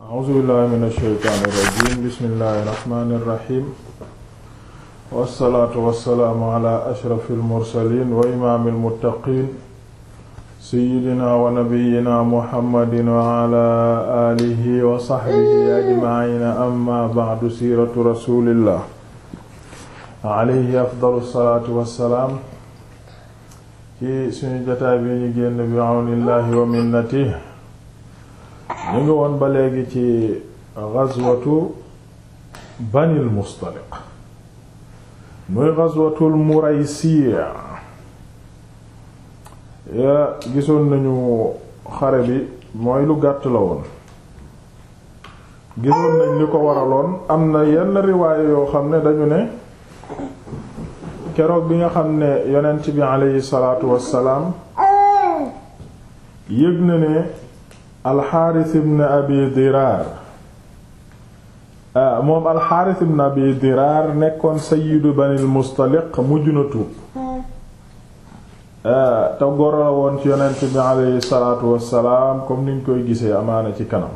a'uuzu billahi min ashaytaani irrajim bismillahi irrahmani irrahim wassalaatu wassalaamu ala ashrafi almursalin wa imaami almuttaqin seyidina wa nabiyina muhammadin wa ala alihi wa saxbihi ajmaciina amma bacdu siiratu rasulillah alayhi afdalu salaatu wassalaam ci suñu jotaay bi ñu génn bi awnillahi wa minnatihi ñu ngi woon ba léegi ci gazwatu banil mustaliq muy gazwatul muraysiya ya gisoon nañu xare bi mooy lu gàtt la woon gisoon nañ li ko waraloon am na yenn riwaaye yoo xam ne dañu ne keroog bi nga xam ne yonent bi aleyhi salaatu wassalaam yëg na ne alxaaris ibn abi diraar moom alxaaris ibn abi diraar nekkoon sayidu banil mustaliq mujj na tuub te goro la woon ci yonent bi aleyhi salaatu wassalaam comme niñ koy gisee amaana ci kanam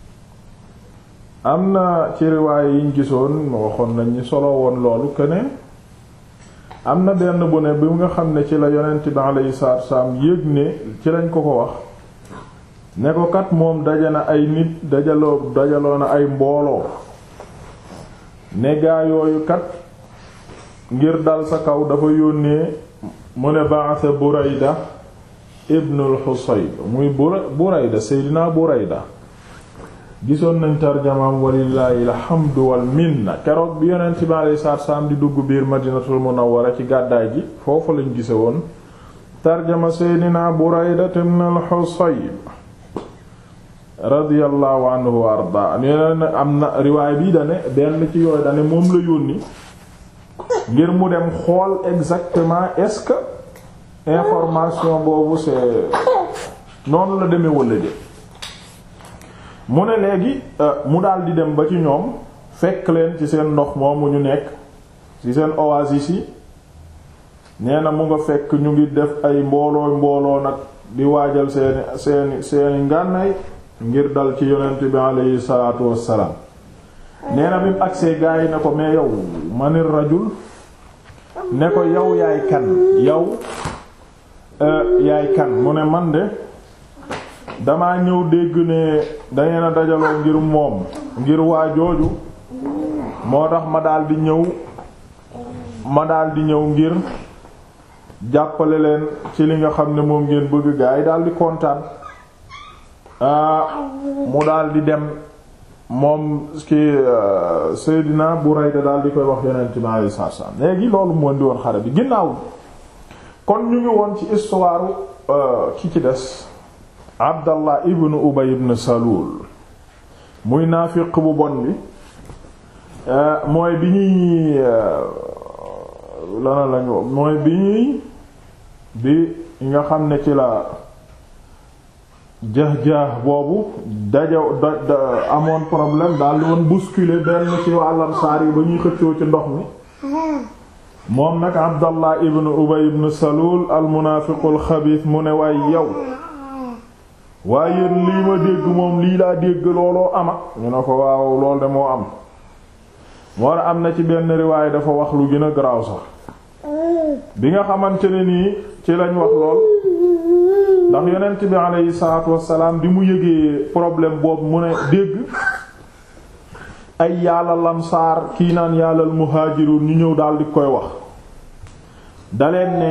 am na ci riwaaye yiñ gisoon waxoon nañ ñi solo woon loolu que ne am na benn bu ne bi nga xam ne ci la yonent bi aleyhi salaatu wassalaam yëg ne ci lañ ko ko wax ne ko kat moom daje na ay nit dajaloo dajaloo na ay mbooloo ne gaa yooyu kat ngir dal sa kaw dafa yónnee mu ne ba'atha Burayda ibnul Husayb muy Burayda Seydina Burayda gisoon nañ tarjamaam walillaahi alhamdu wal minna keroog bi yonent bi alayhi salaatu salaam di dugg biir Madinatul Munawwara ci gàddaay gi foofu lañ gise woon tarjama Seydina Burayda ibnul Husayb radiyallahu anhu wa arda nee am na riwaay bii dane benn ci yooyu dane moom la yónni ngir mu dem xool exactement est-ce que information boobu c'est noonu la demee walla de mu ne léegi mu daal di dem ba ci ñoom fekk leen ci seen ndox moomu ñu nekk ci seen oasis yi nee na mu nga fekk ñu ngi def ay mbooloo mbooloo nag di waajal seeni seeni seeni ngànnaay ngir dal ci yonent bi aleyhi salaatu wassalaam nee na bi mu agsee gaa yi ne ko mais yow manir rajul ne ko yow yaay kan yow yaay kan mu ne man de damaa ñëw dégg ne dangeen a dajaloo ngir moom ngir waa jooju moo tax ma daldi ñëw ma daldi ñëw ngir jàppale leen ci li nga xam ne moom ngeen bëgg gaa yi daldi kontaan mu daal di dem moom ki Seydina Burayda daal di koy wax yonent bi alayhi salaam léegi loolu moo di woon xare bi ginnaaw kon ñu ngi woon ci histoire ki ci des Abdallah ibn Ubay ibn Salul muy naafiq bu bon bi mooy bi ñuy lana lañu mooy bi ñuy bi nga xam ne ci la jax-jaax boobu daja da amoon problème daal di woon bousculer benn ci wàllam saar yi ba ñuy xëccoo ci ndox mi moom nag abdallah ibn ubay ibn salul al munaafiqul xabiis mu ne waaye yow waaye yéen lii ma dégg moom lii laa dégg looloo ama ñu ne ko waaw lool de moo am moo am na ci benn riwaay dafa wax lu gën a garaaw sax bi nga xamante ne nii ci lañ wax lool ndax yonent bi aleyhi salaatu wassalaam bi mu yëgee problème boobu mu ne dégg ay yàlla lamsaar kii naan yàllal muhaajiruun ñu ñëw daal di koy wax daleen ne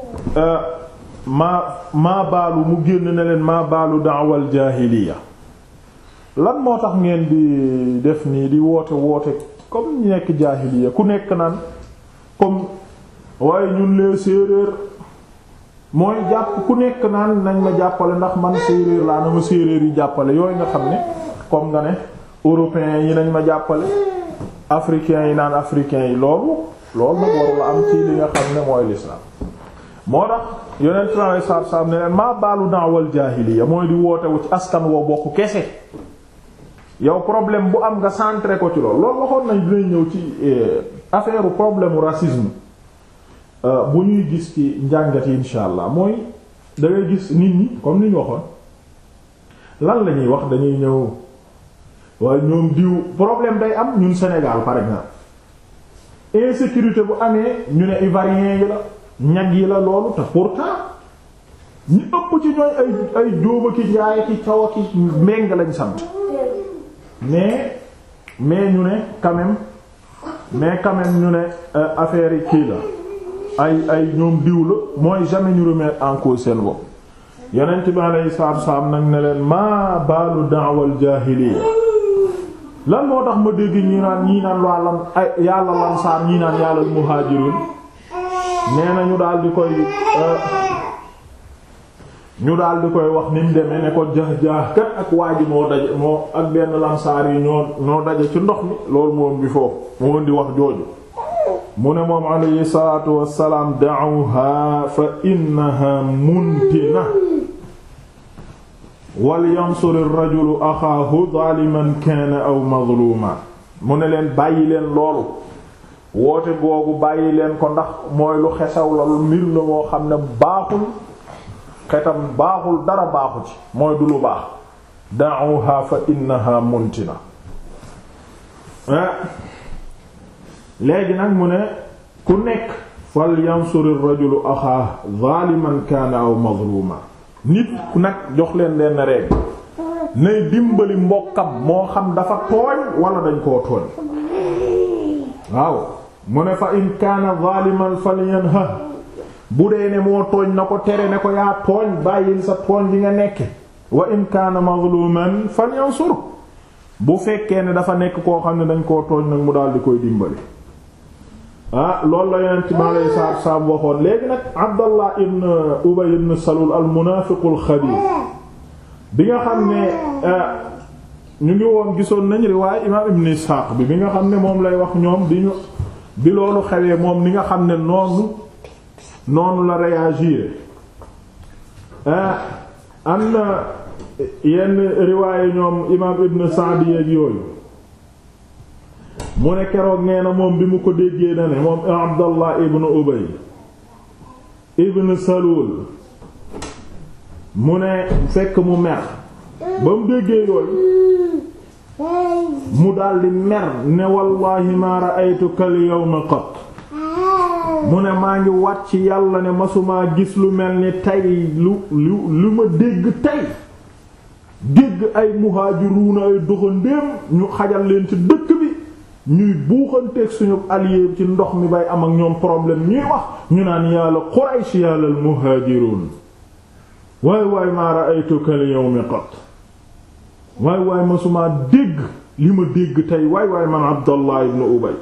maa maa baalu mu génn ne leen maa baalu da'wal jaahiliya lan moo tax ngeen di def nii di woote woote comme ñu nekk jaahiliya ku nekk naan comme waaye ñun lee séeréer mooy jàpp ku nekk naan nañ ma jàppale ndax man séeréer laa na ma séeréer yi jàppale yooyu nga xam ne comme nga ne européens yi nañ ma jàppale africains yi naan africains yi loolu loolu nag waru la am ci li nga xam ne mooy l'islam moo tax yonent sallallahu alayhi wasallam ne leen maa baalu da'wal jaahiliya mooy di wootewu ci askan woo bokk kese yow problème bu am nga centré ko ci loolu loolu waxoon nañ dinañ ñëw ci affaire problème racisme bu ñuy gis ci njàngat yi insha allah mooy da ngay gis nit ñi comme ni ñu waxoon lan la ñuy wax dañuy ñëw waaye ñoom diw problème day am ñun Sénégal par exemple insécurité bu amee ñu ne ivoirien yi la ñag yi la loolu te pourtant ñu ëpp ci ñooy ay ay jóoba ki njaay ki caw ki méng lañ sant mais mais ñu ne quand même mais quand même ñu ne affaire yi kii la ay ay ñoom diw la mooy jamais ñu remettre en cause seen bopp yonent bi alayhi salaatu wassalaam nag ne leen maa baalu da'wal jaahiliya lan moo tax ma dégg ñi naan ñii naan waa lan ay yàlla lansaar ñii naan yàlla muhaajirun nee na ñu daal di koy ñu daal di koy wax ni mu demee ne ko jax-jaax kat ak waa ji moo daje moo ak benn lansaar yi ñoo ñoo daje ci ndox mi loolu moom bi foofu moo di wax jooju mu ne moom alayhi salaatu wassalaam da'uha fa innaha muntina wal yansur ar-rajulu axaahu zaaliman kaana aw mazluuma mu ne leen bàyyi leen loolu woote googu bàyyi leen ko ndax mooy lu xesaw la lu mbir la moo xam ne baaxul xetam baaxul dara baaxu ci mooy du lu baax da'uha fa innaha muntina léegi nag mu ne ku nekk fal yansur ar-rajulu axaahu zaaliman kaana aw mazluuma nit ku nag jox leen leen rek nay dimbali mbokkam moo xam dafa tooñ wala dañ koo tooñ waaw mu ne fa in kaana zaliman falyanha bu dee ne moo tooñ na ko tere ne ko yaa tooñ bàyyil sa tooñ bi nga nekke wa in kaana mazluman falyansur bu fekkee ne dafa nekk koo xam ne dañ koo tooñ nag mu daal di koy dimbali ah loolu la yonent bi alayhi salaatu wassalaam waxoon léegi nag Abdallah ibn Ubay ibn Salul al munaafiqul xabiir bi nga xam ne ñu ngi woon gisoon nañ riwaay imaam ibn Isxaaq bi bi nga xam ne moom lay wax ñoom di ñu bi loolu xewee moom ni nga xam ne noonu noonu la réagir am na yenn riwaaye ñoom imaam ibn Sa'd yeeg yooyu mu ne keroog nee na moom bi mu ko déggee na ne moom Abdallah ibn Ubay ibn Salul mu ne fekk mu mer ba mu déggee yooyu mu daldi mer ne wallahi ma ra'aytuka al-yawma qat mu ne maa ngi wat ci yàlla ne masumaa gis lu mel ni tey lu lu lu ma dégg tey dégg ay muhaajiruuna ay doxandéem ñu xajal leen ci dëkk bi ñuy buuxanteeg suñu allié ci ndox mi bay am ak ñoom problème ñuy wax ñu naan yàlla Quraysh yàlla al muhaajiruun waay waay maa ra'aytuka al yawma qat waay waay masumaa dégg li ma dégg tey waay waay man Abdallah ibn Ubay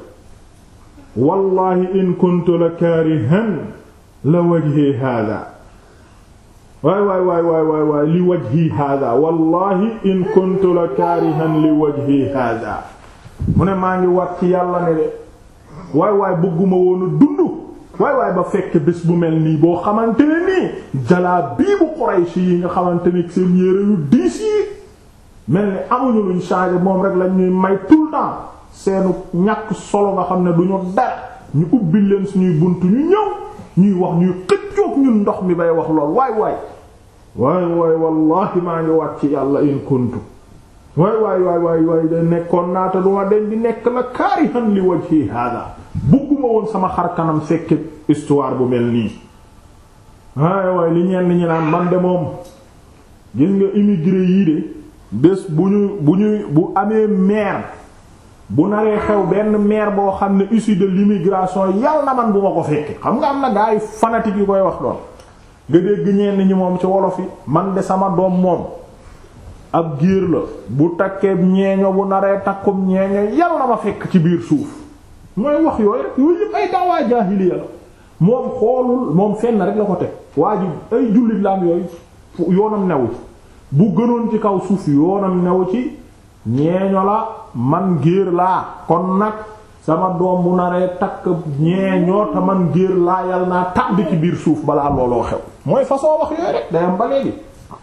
wallahi in kuntu la kaarihan la wajhi haadaa waay waay waay waay waay waay li wajhi haadaa wallahi in kuntu la kaarihan li wajhi haadaa mu ne maa ngi wat ci yàlla ne de waay waay bëgguma woon a dund waay waay ba fekk bés bu mel nii boo xamante ne nii jalaa bii bu Quraysh yi nga xamante ne seen yére yu diis yi mel ni amuñu luñ changer moom rek lañ ñuy may tout le temps seenu ñàkk solo nga xam ne duñu dara ñu ubbil leen suñuy bunt ñu ñëw ñuy wax ñuy xëccoog ñun ndox mi bay wax lool waay waay waay waay wallahi maa ngi wat ci yàlla in kuntu waay waay waay waay waay de nekkoon naata duma den di nekk la kaarihan li wajhi hada bugguma woon sama xar kanam fekke histoire bu mel nii waay waay li ñenn ñi naan man de moom gis nga immigré yii de bés bu ñu bu ñuy bu amee maire bu naree xew benn maire boo xam ne issu de l'immigration yal na man bu ma ko fekke xam nga am na gaa yi fanatique yi koy wax doon nga dégg ñenn ñi moom ci wolof yi man de sama doom moom ab giir la bu takkee ñeeño bu naree takkum ñeeño yal na ma fekk ci biir suuf mooy wax yooyu rek yooyu yëpp ay daawaa jaahiliya la moom xoolul moom fenn rek la ko teg waa ji ay jullit la am yooyu yoonam newu ci bu gënoon ci kaw suuf yoonam newu ci ñeeño la man géer laa kon nag sama doom bu naree takk ñeeñoo te man géer laa yal naa tàbbi ci biir suuf balaa looloo xew mooy façon wax yooyu rek day am ba léegi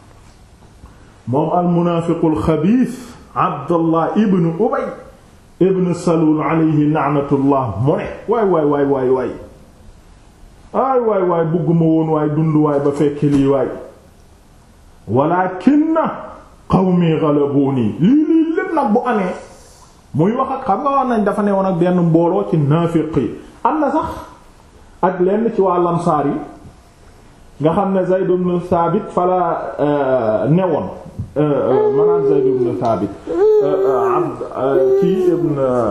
moom al munaafiqul xabiis abdullah ibn ubay ibn salul alayhi la'natullah mu ne waay waay waay waay waay aay waay waay bugguma woon waay dund waay ba fekk lii waay walaakinna qawmi ghalabuni lii lii lépp nag bu amee muy wax ak xam nga wax nañ dafa ne woon ak benn mbooloo ci naafiq yi am na sax ak lenn ci waa lamsaar yi nga xam ne Zayd ibn Thabit fala newoon maanaam Zayd ibn Thabit abd ci ibn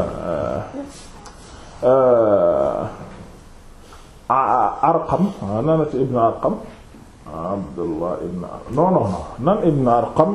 Arqam nanati ibn Arqam Abdullah ibn Arqam non non non nan ibn Arqam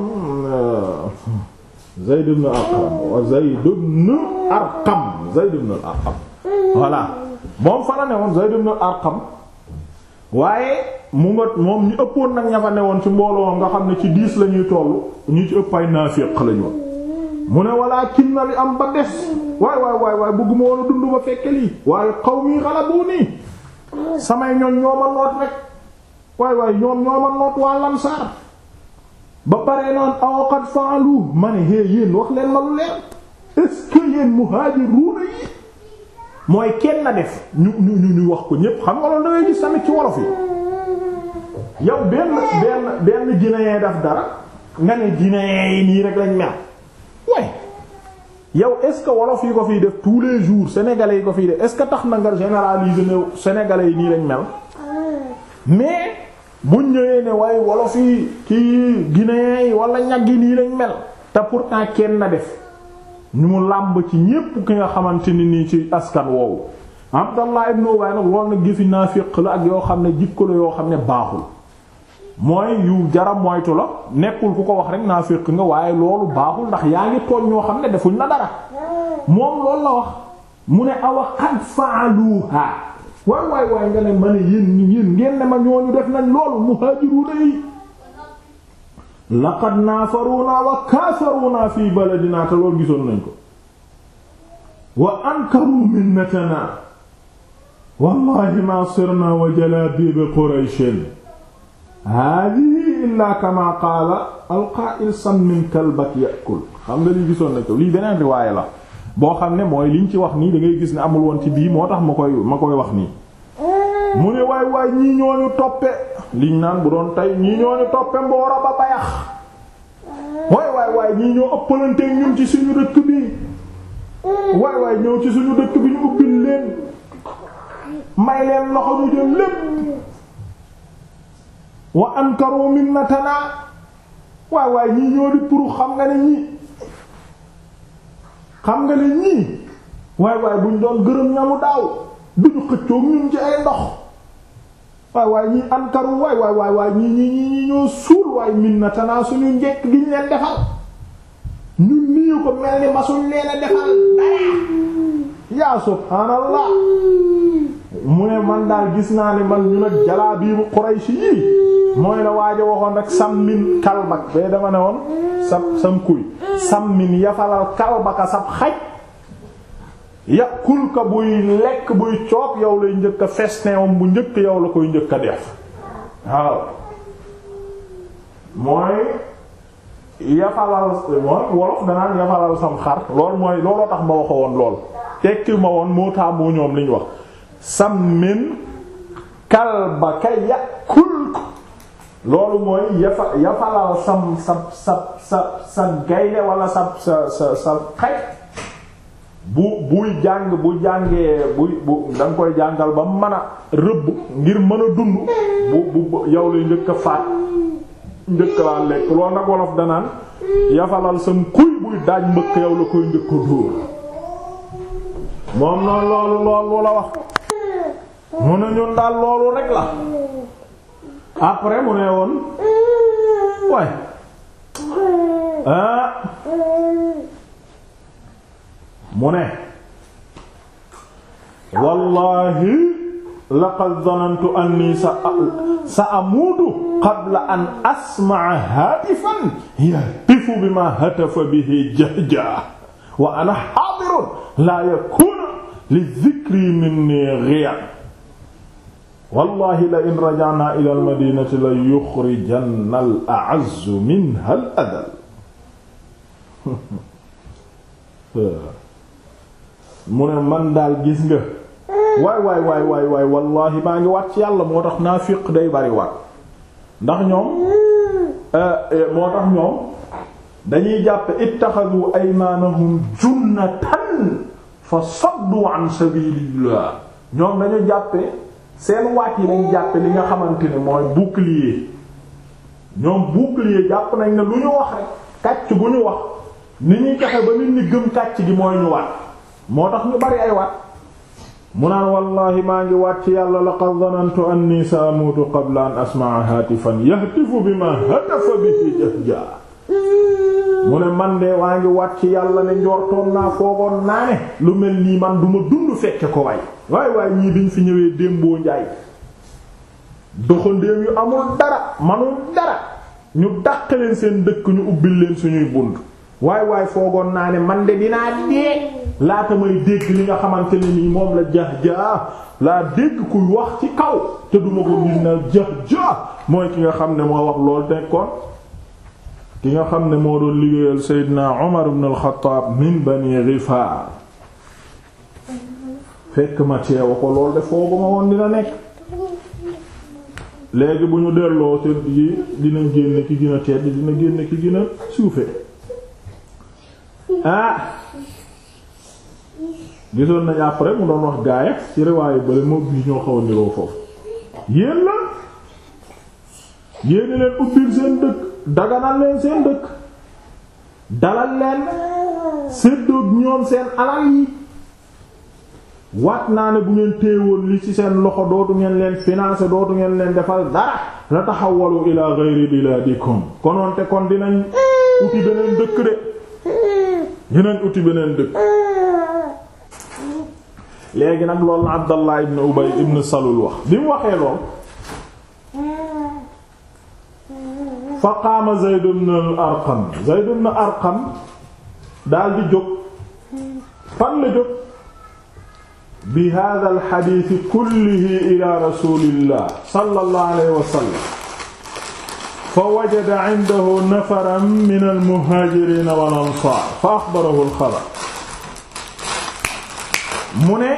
Zayd ibn Arqam wa Zayd ibn Arqam Zayd ibn Arqam voilà moom fa la ne woon Zayd ibn Arqam waaye mu nga moom ñu ëppoon nag ña fa ne woon ci mbooloo nga xam ne ci diis la ñuy toll ñu ci ëpp ay naafiq lañu woon mu ne walaakin na li am ba des waay waay waay waay bëgguma woon a dund ba fekke lii waaye qawmi ghalabuni samay ñoon ñoo ma noot rek waay waay ñoom ñoo ma noot waa Ansaar ba pare noon aw qad fa'alu ma ne hé yéen wax leen ma lu leer est-ce que yéen muhaajiruuna yi mooy kenn na def ñu ñu ñu ñu wax ko ñépp xam nga loolu da ngay gis tamit ci wolof yi yow benn benn benn guinéen daf dara nga ne guinéen yi nii rek lañ mel way yow est-ce que wolof yi ko fiy def tous les jours sénégalais yi ko fiy def est-ce que tax na nga généraliser ne sénégalais yi nii lañ mel mais buñ ñëwee ne waaye wolof yi kii guinéen yi wala ñag yi nii lañ mel te pourtant kenn na def ñu mu làmb ci ñépp ki nga xamante ni nii ci askan woowu Abdallah ibn Ubay nag loolu nag gëfi naafiq la ak yoo xam ne jikko la yoo xam ne baaxul mooy yu jara moytu la nekkul ku ko wax rek naafiq nga waaye loolu baaxul ndax yaa ngi tooñ ñoo xam ne defuñ la dara moom loolu la wax mu ne awa qad fa'aluha waay waay waay nga ne ma ne yéen yéen ngeen ne ma ñooñu def nañ loolu muhaajiruuna yi laqad naafaruna wa kaasaruna fi baladina te loolu gisoon nañ ko wa ankaru minnatana wallahi ma sirna wa jalabib qurayshin hadihi illa kama qaala alqaa'il sammin kalbak ya'kul xam nga lii gisoon nañ ko lii beneen riwaaya la boo xam ne mooy liñ ci wax nii da ngay gis ne amul woon ci bii moo tax ma koy ma koy wax nii mu ne waay waay ñii ñooñu toppe liñ naan bu doon tey ñii ñooñu toppe mboora ba bayax waay waay waay ñii ñoo ëppalanteeg ñun ci suñu dëkk bi waay waay ñëw ci suñu dëkk bi ñu ubbil leen may leen loxo ñu jël lépp wa ankaru minnatana waay waay ñii ñoo di pour xam nga ne ñii xam nga ne ñii waay waay buñ doon gërëm ñamu daaw duñu xëccoog ñun ci ay ndox waay waay ñii ankaru waay waay waay waay ñii ñii ñii ñii ñoo suul waay minnatana suñu njekk gi ñu leen defal ñun nii ko mel ni masuñ leen a defal dara yaa subhaanallah mu ne man daal gis naa ne man ñu nag jalaa bii bu Quraysh yii mooy la waaja waxoon rek sammin kalbak bee dama ne woon sab sam kuy sammin yafalal kalbaka sab xaj yàqul ka buy lekk buy coob yow lay njëkk a festin bu njëkk yow la koy njëkk a def waaw mooy yafalal mooy wolof danaan yafalal sam xar lool mooy looloo tax ma waxo woon lool tekki ma woon moo taamoo ñoom liñ wax sammin kalbaka yàqul ko loolu mooy yafa yafalal sam sa sa sa sa gaynde wala sa sa sa sa xaj bu buy jàng bu jàngee buy bu da nga koy jàngal ba mën a rëbb ngir mën a dund bu bu yow lay njëkk a faat njëkk laa lekk loolu nag wolof danaan yafalal sam kuy buy daaj mbëkk yow la koy njëkk a dóor moom noonu loolu loolu la wax mu ne ñun daal loolu rek la après mu ne woon waay ah mu ne wallahi laqad dhanantu anni sa sa amuutu qabla an asma'a haatifan yahtifu bima hatafa bihi jahja wa ana haadirun la yakunu li dhikri minni ghiya wallahi la in raja'na ila al-madinati la yukhrijanna al-a'azzu minha al-adhall mu ne man daal gis nga waay waay waay waay waay wallahi maa ngi wat ci yàlla moo tax naafiq day bari wat ndax ñoom moo tax ñoom dañuy jàppe ittaxadu aymaanahum junnatan fa saddu an sabilillah ñoom dañu jàppe seen waat yi dañ jàppe li nga xamante ne mooy bouclier ñoom bouclier jàpp nañ ne lu ñu wax rek kàcc gu ñu wax ni ñuy fexe ba nit ñi gëm kàcc gi mooy ñu waat moo tax ñu bari ay waat mu naan wallahi maa ngi waat ci yàlla laqad dhanantu anni saamuutu qabla an asma'a hatifan yahtifu bima hatafa bihi jahja mu ne man de waa ngi waat ci yàlla ne njortoon naa foogoon naa ne lu mel nii man duma dund fekke ko waay waay waay ñii biñ fi ñëwee démboo njaay doxandéem yu amul dara manul dara ñu dàq leen seen dëkk ñu ubbil leen suñuy bunt waay waay foogoon naa ne man de dinaa dee laata may dégg li nga xamante ne nii moom la jax jaa laa dégg kuy wax ci kaw te duma ko gis na jax jaa mooy ki nga xam ne moo wax loolu nekkoon ki nga xam ne moo doon liggéeyal Seydina Umar ibn al-Khattab min Bani Ghifaar fekk ma teewa ko loolu de foogu ma woon dina nekk léegi bu ñu delloo te yi dina génn ki gën a tedd dina génn ki gën a suufe ah gisoon nañ après mu doon wax gaaya ci riwaayu bale moo bii ñoo xaw a niroo foofu yéen la yéen leen ubbil seen dëkk daganal leen seen dëkk dalal leen séddoog ñoom seen alal yi waat naa ne bu ngeen téewoon li ci seen loxo dootu ngeen leen financer dootu ngeen leen defal dara la taxawalu ila ghayri biladikum konoon te kon dinañ uti beneen dëkk de dinañ uti beneen dëkk léegi nag loolu na Abdallah ibn Ubay ibn Salul wax bi mu waxee lool fa qaama Zayd ibn al-Arqam Zayd ibn Arqam daal di jóg fan la jóg bi hada alxadiisi kullihi ila rasulillah sallallahu alayhi wa sallam fa wajada indahu nafaran min almuhaajiriin wal ansaar fa axbarahu alxabar mu ne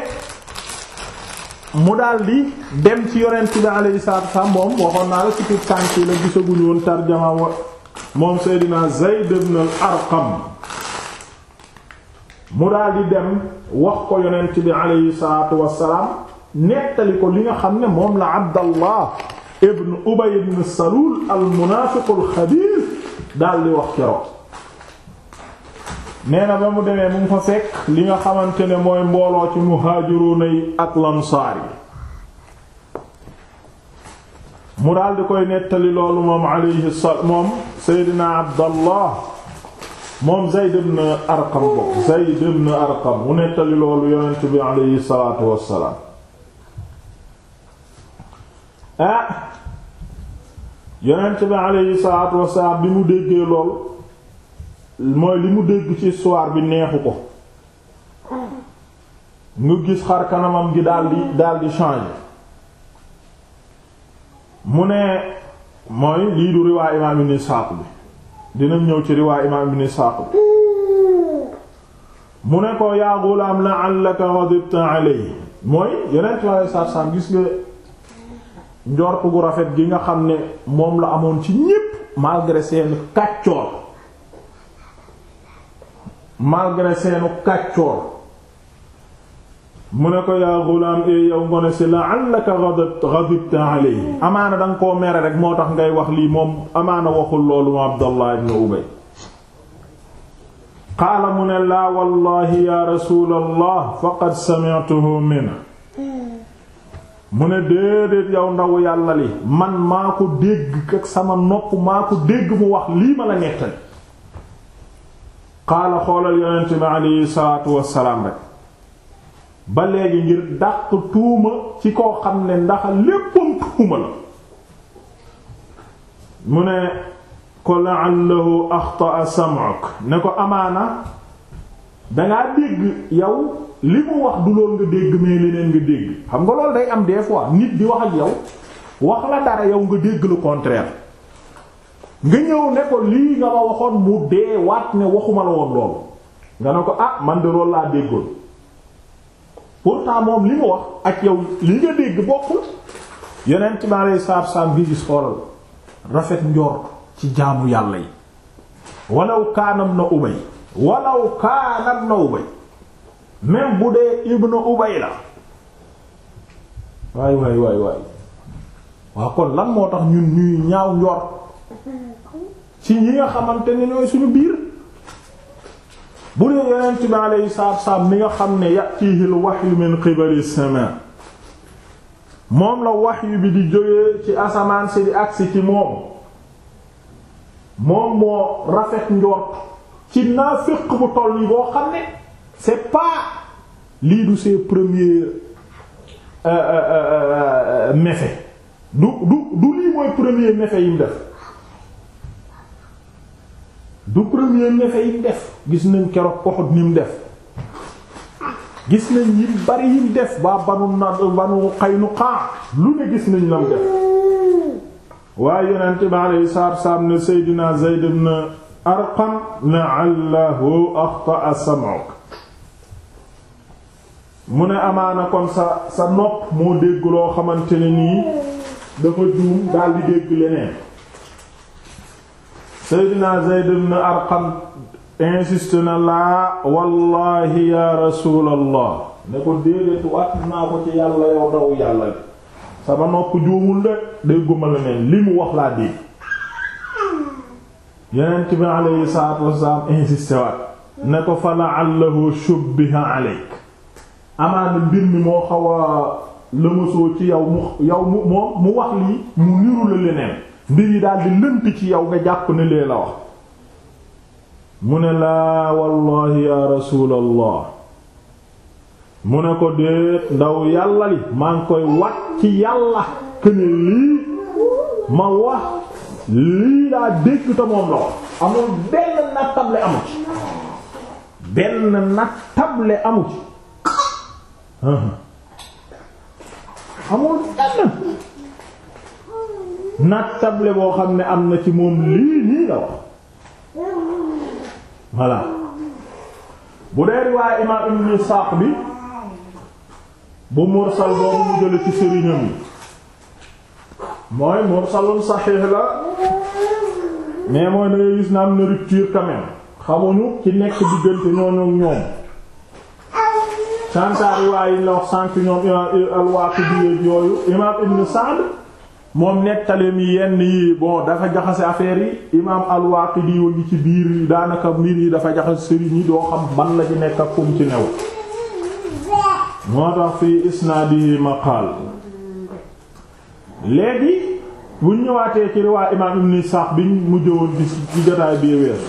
mu daldi dem ci yonent bi alayhi salaatu wassalaam moom waxoon naa la ci tur tànk la gisaguñu woon tarjama moom Seydina Zayd ibn al-Arqam mu daldi dem wax ko yonent bi alayhi salaatu wassalaam nettali ko li nga xam ne moom la Abdallah ibn Ubay ibn Salul al-munaafiq al-xabiis daldi wax keroog nee na ba mu demee mu ngi fa fekk li nga xamante ne mooy mbooloo ci muhaajiruuna yi ak lansaar yi mu daal di koy nettali loolu moom alayhi salaam moom Seydina Abdallah moom Zayd ibn Arqam boobu Zayd ibn Arqam mu nettali loolu yonent bi alayhi salaatu wassalaam ah yonent bi alayhi salaatu wassalaam bi mu déggee lool mooy li mu dégg ci histoire bi neexu ko nga gis xar kanamam gi daldi daldi changer mu ne mooy lii du riwaay imaam ibn Isaaq bi dinañ ñëw ci riwaay imaam ibn Isaaq bi mu ne ko yaa gulaam la'allaka ghadibta alayhi mooy yeneen tubaab saar saam gis nga njort gu rafet gi nga xam ne moom la amoon ci ñépp malgré seenu kàccoor malgré seenu kàccoor mu ne ko yaa gulaam e yow ngone si la'allaka ghadibta alayhi amaana danga koo mere rek moo tax ngay wax lii moom amaana waxul loolu mu Abdallah ibn Ubay qaala mu ne laa wallahi ya rasulallah faqad sami'tuhu min mu ne déedéet yow ndaw yàlla li man maa ko dégg ak sama nopp maa ko dégg mu wax lii ma la nettali qaala xoolal yonent bi aleyhi salaatu wassalaam rek ba léegi ngir dàq tuuma ci koo xam ne ndax léppam tuuma la mu ne ko la'allahu axta'a sam'uk ne ko amaana dangaa dégg yow li mu wax du lool nga dégg mais leneen nga dégg xam nga loolu day am des fois nit di wax ak yow wax la dara yow nga dégg le contraire nga ñëw ne ko lii nga ma waxoon mu dee waat ne waxuma la woon loolu nga ne ko ah man de loolu laa déggoon pourtant moom li mu wax ak yow li nga dégg bokkul yeneen ci ma lay saab saab gi gis xoolal rafet njort ci jaamu yàlla yi walaw kaana ibn ubay walaw kaana ibn ubay même bu dee ibn ubay la waay waay waay waay waaw kon lan moo tax ñun ñuy ñaaw njort ci ñi nga xamante ne ñooy suñu biir bu dee yonent bi alayhi salaatu wassalaam mi nga xam ne yatihi al-wahyu min qibali as-samaa moom la wahyu bi di jógee ci asamaan si di agsi ci moom moom moo rafet njort ci naafiq bu toll yi boo xam ne c'est pas lii du ses premiers méfaits du du du lii mooy premier méfait yi mu def du premier méfait yi mu def gis nañ keroog Uhud ni mu def gis nañ yi bari yi mu def ba banu na banu Qaynuqa lu ne gis nañ la mu def waaye yonent bi alayhi salaatu wassalaam ne Seydina Zayd ibn Arqam la'allahu axta'a sam'uk mu ne amaana kon sa sa nopp moo dégg loo xamante ne nii dafa juum daal di dégg leneen Seydina Zayd ibn Arqam insiste na laa wallahi ya rasulallah ne ko déedéet wat naa ko ci yàlla yow daw yàlla li sama nopp juumul de dégguma leneen li mu wax laa dégg Yonent bi alayhi salaatu wassalaam insiste waat ne ko fa la'allahu shubbiha alayk amaana mbir mi moo xaw a lëmasoo ci yow mu yow mu moom mu wax lii mu niru la leneen mbir yi daal di lënt ci yow nga jàpp ne lee la wax mu ne laa wallahi ya rasulallah mu ne ko déet ndaw yàlla li maa ngi koy wat ci yàlla këne lii ma wax lii daa dégg te moom la wax amul benn nattable amu ci benn nattable amu ci amul benn nattable boo xam ne am na ci moom lii nii la wax voilà bu dee riwaaya imaam ibn Isaaq bi bu mursal boobu mu jële ci sëriñam yi mooy mursalun saxiix la mais mooy da ngay gis na am na rupture quand même xamuñu ci nekk diggante ñooñu ak ñoom sansaar riwaay yi la wax sànk ñoom imaam al-Waaqidi yooyu imaam ibn Sa'd moom nettaleem yi yenn yi bon dafa jaxase affaire yi imaam al-Waaqidi wa ngi ci biir yi daanaka mbir yi dafa jaxase sëriñ yi doo xam ban la ci nekk ak kum ci new moo tax fii isnaadihi maqaal léegi buñ ñëwaatee ci riwaay imaam ibn Isaaq biñ mu jëwoon bi ci jotaay bi weesu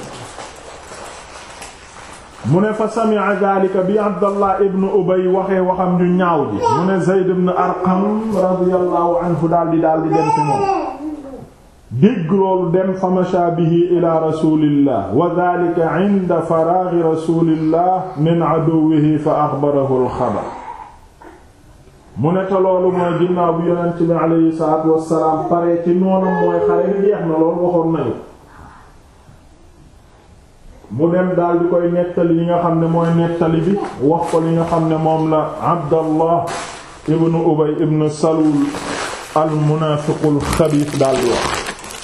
mu ne fa sami'a dhalika bi Abdallah ibn Ubay waxee waxam ñu ñaaw ji mu ne Zayd ibn Arqam radiyallahu anhu daal di daal di dem ci moom dégg loolu dem fa masha bihi ila rasulillah wa dhalika 'inda faraghi rasulillah min 'aduwwihi fa akhbarahu al-khabar mu ne te loolu mooy ginnaaw bi yonent bi alayhi salaatu wassalaam pare ci noonam mooy xare ni jeex na loolu waxoon nañu mu dem daal di koy nettali li nga xam ne mooy nettali bi wax ko li nga xam ne moom la Abdallah ibnu Ubay ibnu Salul al munaafiqul xabiis daal di wax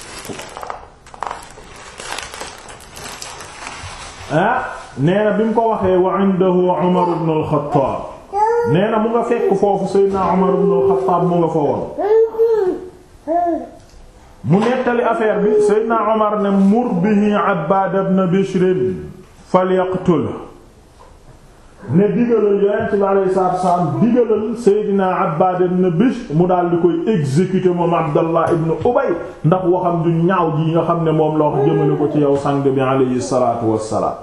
ah nee na bi mu ko waxee wa indahu Umar ibn al-Khattab nee na mu nga fekk foofu Seydina Umar ibn al-Khattab mu nga fa woon mu nettali affaire bi Seydina Omar ne mur bihi Abbaad ibn Bishr falyaqtul ne digalal Yonent bi alayhi salaatu wa salaam digalal Seydina Abbaad ibn Bishr mu daal di koy exécuter moom Abdallah ibn Ubay ndax waxam du ñaaw ji nga xam ne moom la wax jëmale ko ci yow sang bi alayhi salaatu wa salaam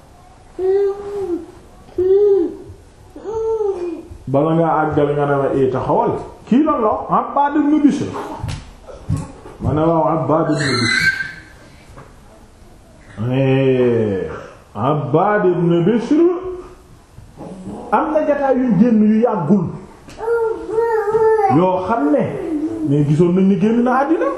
bala ngaa àggal nga ne ma ee taxawal kii lan la Abbaad ibn Bishr ma ne waaw Abbaad ibn Bishr Abbaad ibn Bishr am na jataay yu génn yu yàggul yoo xam ne mais gisoon nañ ni génn na àddina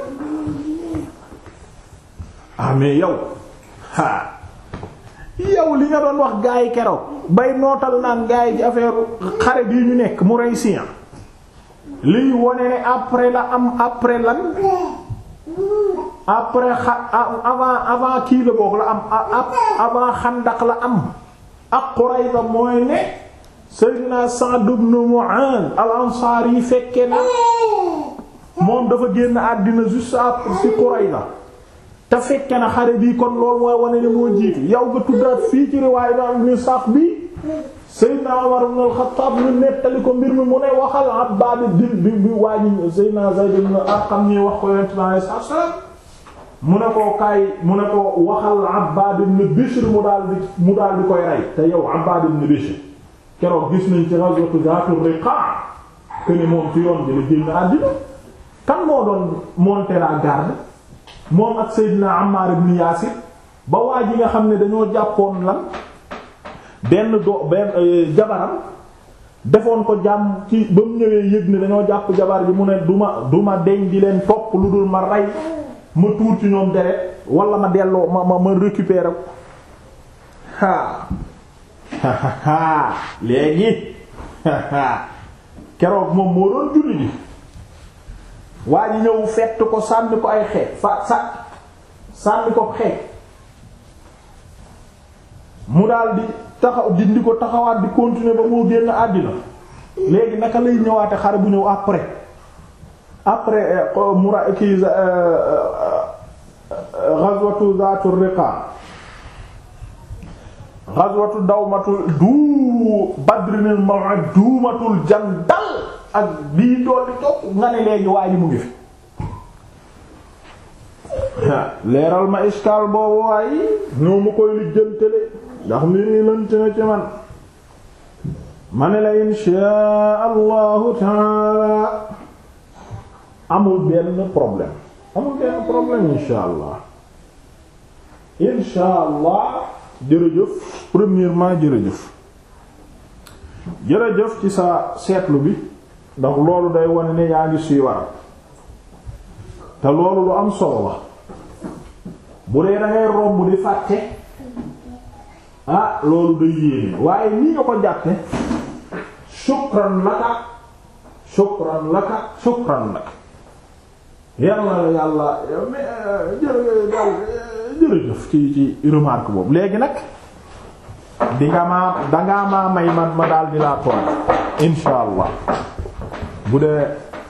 ah mais yow ha yow li nga doon wax gaa yi keroog bay nootal naan gaa yi ci affaire xare bii ñu nekk mu rey sian liy wone ne après la am après lan après xa avant avant kii la boog la am avant xandak la am ak Qurayza mooy ne Seydina Sa'd ibn Mu'adh al-Ansari yi fekke na moom dafa génn àddina juste après ci Qurayza te fekke na xare bii kon loolu mooy wane ne moo jiitu yow nga tuddaat fii ci riwaaya ba ni sax bi Seydina Umar ibn al-Khattab ñu nettali ko mbir mi mu ne waxal Abbaad bi bi bi wàññi Seydina Zayd ibn Arqam ñi wax ko Yonent bi alayhi salaatu wa salaam mu ne ko kaay mu ne ko waxal Abbaad ibn Bishr mu daal di mu daal di koy rey te yow Abbaad ibn Bishr keroog gis nañ ci ghazwatu Zaatur Riqaa que ni moom ci yoon bi la génn àddina kan moo doon monter la garde moom ak Seydina Ammar ibn Yaasir ba waa ji nga xam ne dañoo jàppoon lan benn do benn jabaram defoon ko jàmm ci ba mu ñëwee yëg ne dañoo jàpp jabar bi mu ne duma duma deñ di leen topp lu dul ma rey ma tuur ci ñoom deret wala ma delloo ma ma ma récupérer ha léegi keroog moom moo doon julli ji waa ji ñëw fett ko sànni ko ay xeet fa sa sànni ko xeet mu daal di taxaw dindi ko taxawaat di continuer ba moo génn àddina léegi naka lay ñëwaate xare bu ñëw après après mura kii ghazwatu zaatur riqa ghazwatu dawmatul du badrinil maw'id duumatul jandal ak bii dool di topp nga ne léegi waa ji mu ngi fi leeral ma iskaal boobu waaye ñoo mu koy lijjantale ndax mbir yi lënt na ci man ma ne la inshaa allahu taala amul benn problème amul benn problème inshaa allah inshaa allah jërëjëf premièrement jërëjëf jërëjëf ci sa seetlu bi ndax loolu day wane ne yaa ngi suy waral te loolu lu am solo la bu dee dangay romb di fàtte ah loolu day yéene waaye nii nga ko jàppe shukran laka shukran laka shukran laka yàlla la yàlla jërëjëf ci ci remarque boobu léegi nag di nga maa dangaa maa may man ma daal di laa toll insha allah bu dee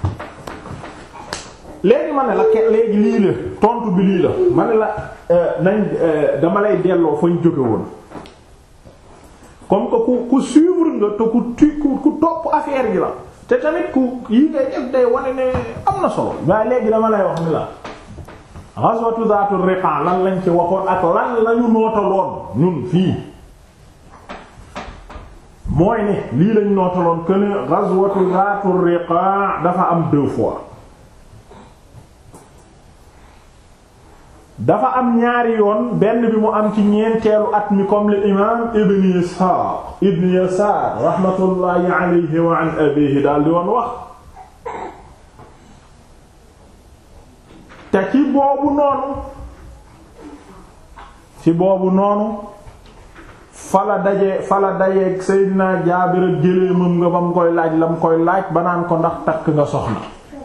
léegi ma ne la ke léegi lii la tontu bi lii la ma ne la nañ dama lay delloo fañ jóge woon comme que ku ku suivre nga te ku tu ku topp affaire gi la te tamit ku yi ngay def day wane ne am na solo waaye léegi dama lay wax ni la ghazwatu Zaatur Riqa lan lañ ci waxoon ak lan lañu nootaloon ñun fii mooy ne lii lañ nootaloon que ne ghazwatu Zaatur Riqa dafa am deux fois dafa am ñaari yoon benn bi mu am ci ñeenteelu at mi comme le imaam Ibn Isxaaq Ibn Yasaar rahmatullahi alayhi wa an abiihi daal di woon wax te ci boobu noonu ci boobu noonu fala daje fala dajeeg Seydina Jaabir ak géléemam nga ba mu koy laaj la mu koy laaj ba naan ko ndax takk nga soxna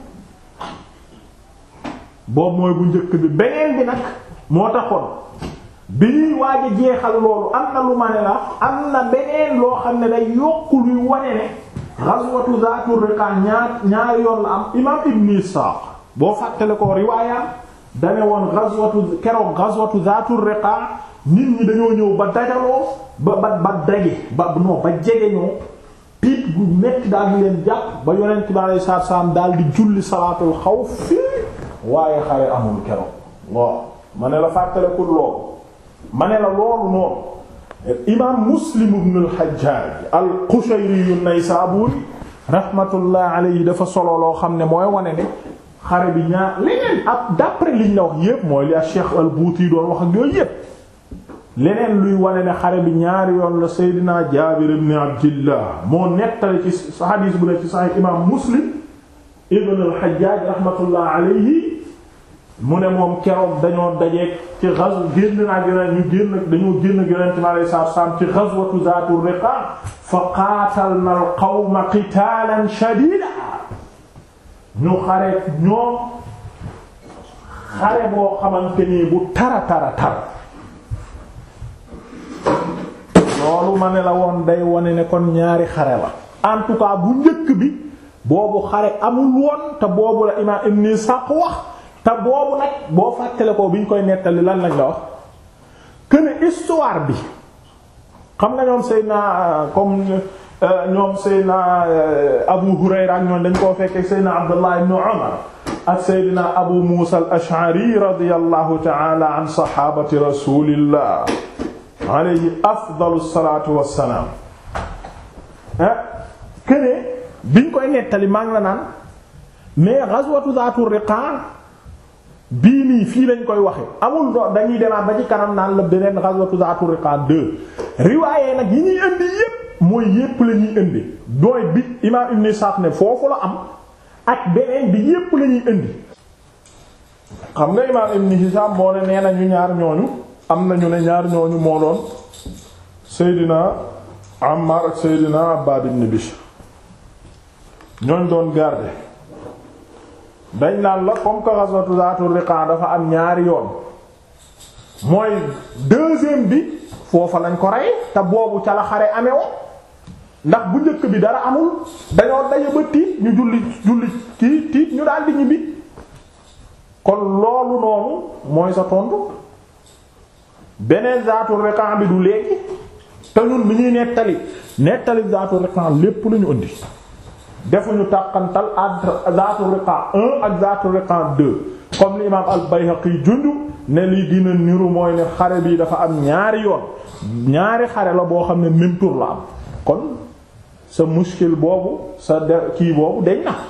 boobu mooy bu njëkk bi beneen bi nag moo taxoon bi ñuy waaj a jeexal loolu am na lu ma ne la am na beneen loo xam ne day yokku luy wane ne ghazwatu Zaatur Riqa ñaar ñaar yoon la am imaam Ibn Isaaq boo fàttale ko riwaayam dane woon ghazwatu keroog ghazwatu Zaatur Riqa nit ñi dañoo ñëw ba dajaloo ba ba ba daje ba non ba jege ñoo piit gu metti daal di leen jàpp ba yonent bi alayhi salaatu salaam daal di julli salaatul xawf waaye xare amul keroog waaw ma ne la fàttalikul loolu ma ne la loolu noonu imaam Muslim ibn al-Hajjaj al-Qushayri an-Naysaburi rahmatullah alayhi dafa solo loo xam ne mooy wane ne xare bi ñaar leneen ab d'après liñ la wax yépp mooy li Cheikh al-Bouti doon wax ak yooyu yépp leneen luy wane ne xare bi ñaari yoon la Seydina Jaabir ibn Abdillah moo nettali ci hadith bu ne ci Sahih imaam Muslim ibn al-Hajjaj rahmatullah alayhi mu ne moom keroog dañoo dajeeg ci ghazw génn naa gën ñu génn dañoo génn Yonent mi alayhi salaatu wa salaam ci ghazwatu Zaatur Riqa fa qaatalna al-qawma qitaalan shadiidan ñu xareet ñoom xare boo xamante nii bu tara tara tar loolu ma ne la woon day wane ne kon ñaari xare la en tout cas bu njëkk bi boobu xare amul woon te boobu la imaam Ibn Ishaq wax te boobu nag boo fàttale ko bi ñu koy nettali lan lañ la wax que ne histoire bi xam nga ñoom Seydina comme ñoom Seydina Abu Hurayra ak ñoom dañ koo fekkee Seydina Abdullah ibn Umar ak Seydina Abu Musa al-Ash'ari radiyallahu ta'ala an sahabati rasulillah alayhi afdalu salatu wassalam que ne biñ koy nettali maa ngi la naan mais ghazwatu Zaatu Riqa bii nii fii lañ koy waxe amul do dañuy demaat ba ci kanam naan la beneen ghazwatu Zaatu Riqa deux riwaaye nag yi ñuy indi yépp mooy yépp la ñuy indi dooy bi imaam Ibn Sa'd ne foofu la am ak beneen bi yépp la ñuy indi xam nga imaam Ibn Hisham moo ne nee na ñu ñaar ñooñu am nañu ne ñaar ñooñu moo doon Seydina Ammar ak Seydina Abbad ibn Bishr ñooñ doon garder dañ naan la comme que ghazwatu Zaatu Riqa dafa am ñaari yoon mooy deuxième bi foofa lañ ko rey te boobu ca la xare amee woon ndax bu njëkk bi dara amul dañoo daje ba tiit ñu julli julli kii tiit ñu daal di ñibbi kon loolu noonu mooy sa tontu beneen Zaatu Riqa bi du léegi te ñun bi ñuy nettali nettali Zaatu Riqa lépp lañu indi defuñu tàqantal entre Zaatu Riqa 1 ak Zaatu Riqa 2 comme l'imam al-Bayhaqi jundu ne lii dina niru mooy ne xare bi dafa am ñaari yoon ñaari xare la boo xam ne même tour la am kon sa muskil boobu sa de kii boobu deñ na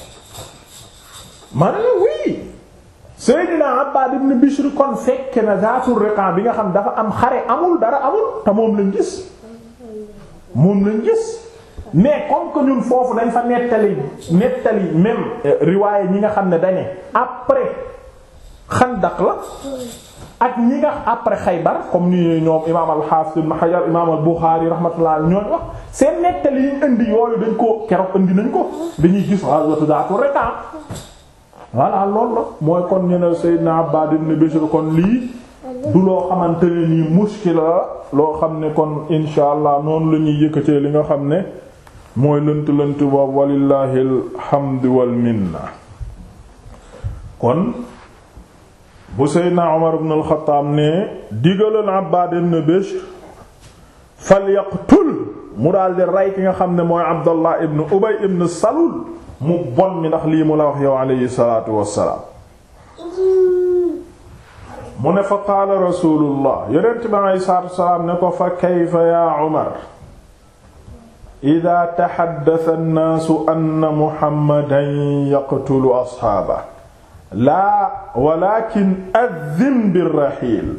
ma ne la oui Seydina Abbad ibn Bishr kon fekke na Zaatu Riqa bi nga xam dafa am xare amul dara amul te moom lañ gis moom lañ gis mais comme que ñun foofu dañ fa nettali nettali même riwaaye ñi nga xam ne dañe après xandak la ak ñi nga après Xaybar comme ni ñoom imaam al-Hafiz ibn Hajar imaam al-Bukhari rahmatullah ñooñu wax seen nettali yi indi yooyu dañ ko keroog indi nañ ko dañuy gis ghazwatu Zaatu Riqa voilà loolu la mooy kon ñu ne Sayyidina Abbad ibn Bishr kon lii du loo xamante ne nii muskila la loo xam ne kon insha allah noonu la ñuy yëkkatee li nga xam ne mooy lënt lënt boobu walillahi alhamdu wal minna kon bu seydna Umar ibn al-Khattab ne digalal Abbad ibn Bishr falyaqtul mu daal di rey ki nga xam ne mooy Abdallah ibn Ubay ibn Salul mu bon mi ndax lii mu la wax yow alayhi salaatu wassalaam mu ne fa qaala rasulullah yonent bi alayhi salaatu wassalaam ne ko fa kayfa yaa Umar ida taxaddasa annaasu anna muhammadan yaqtulu asxaaba laa walakin addin birraxiil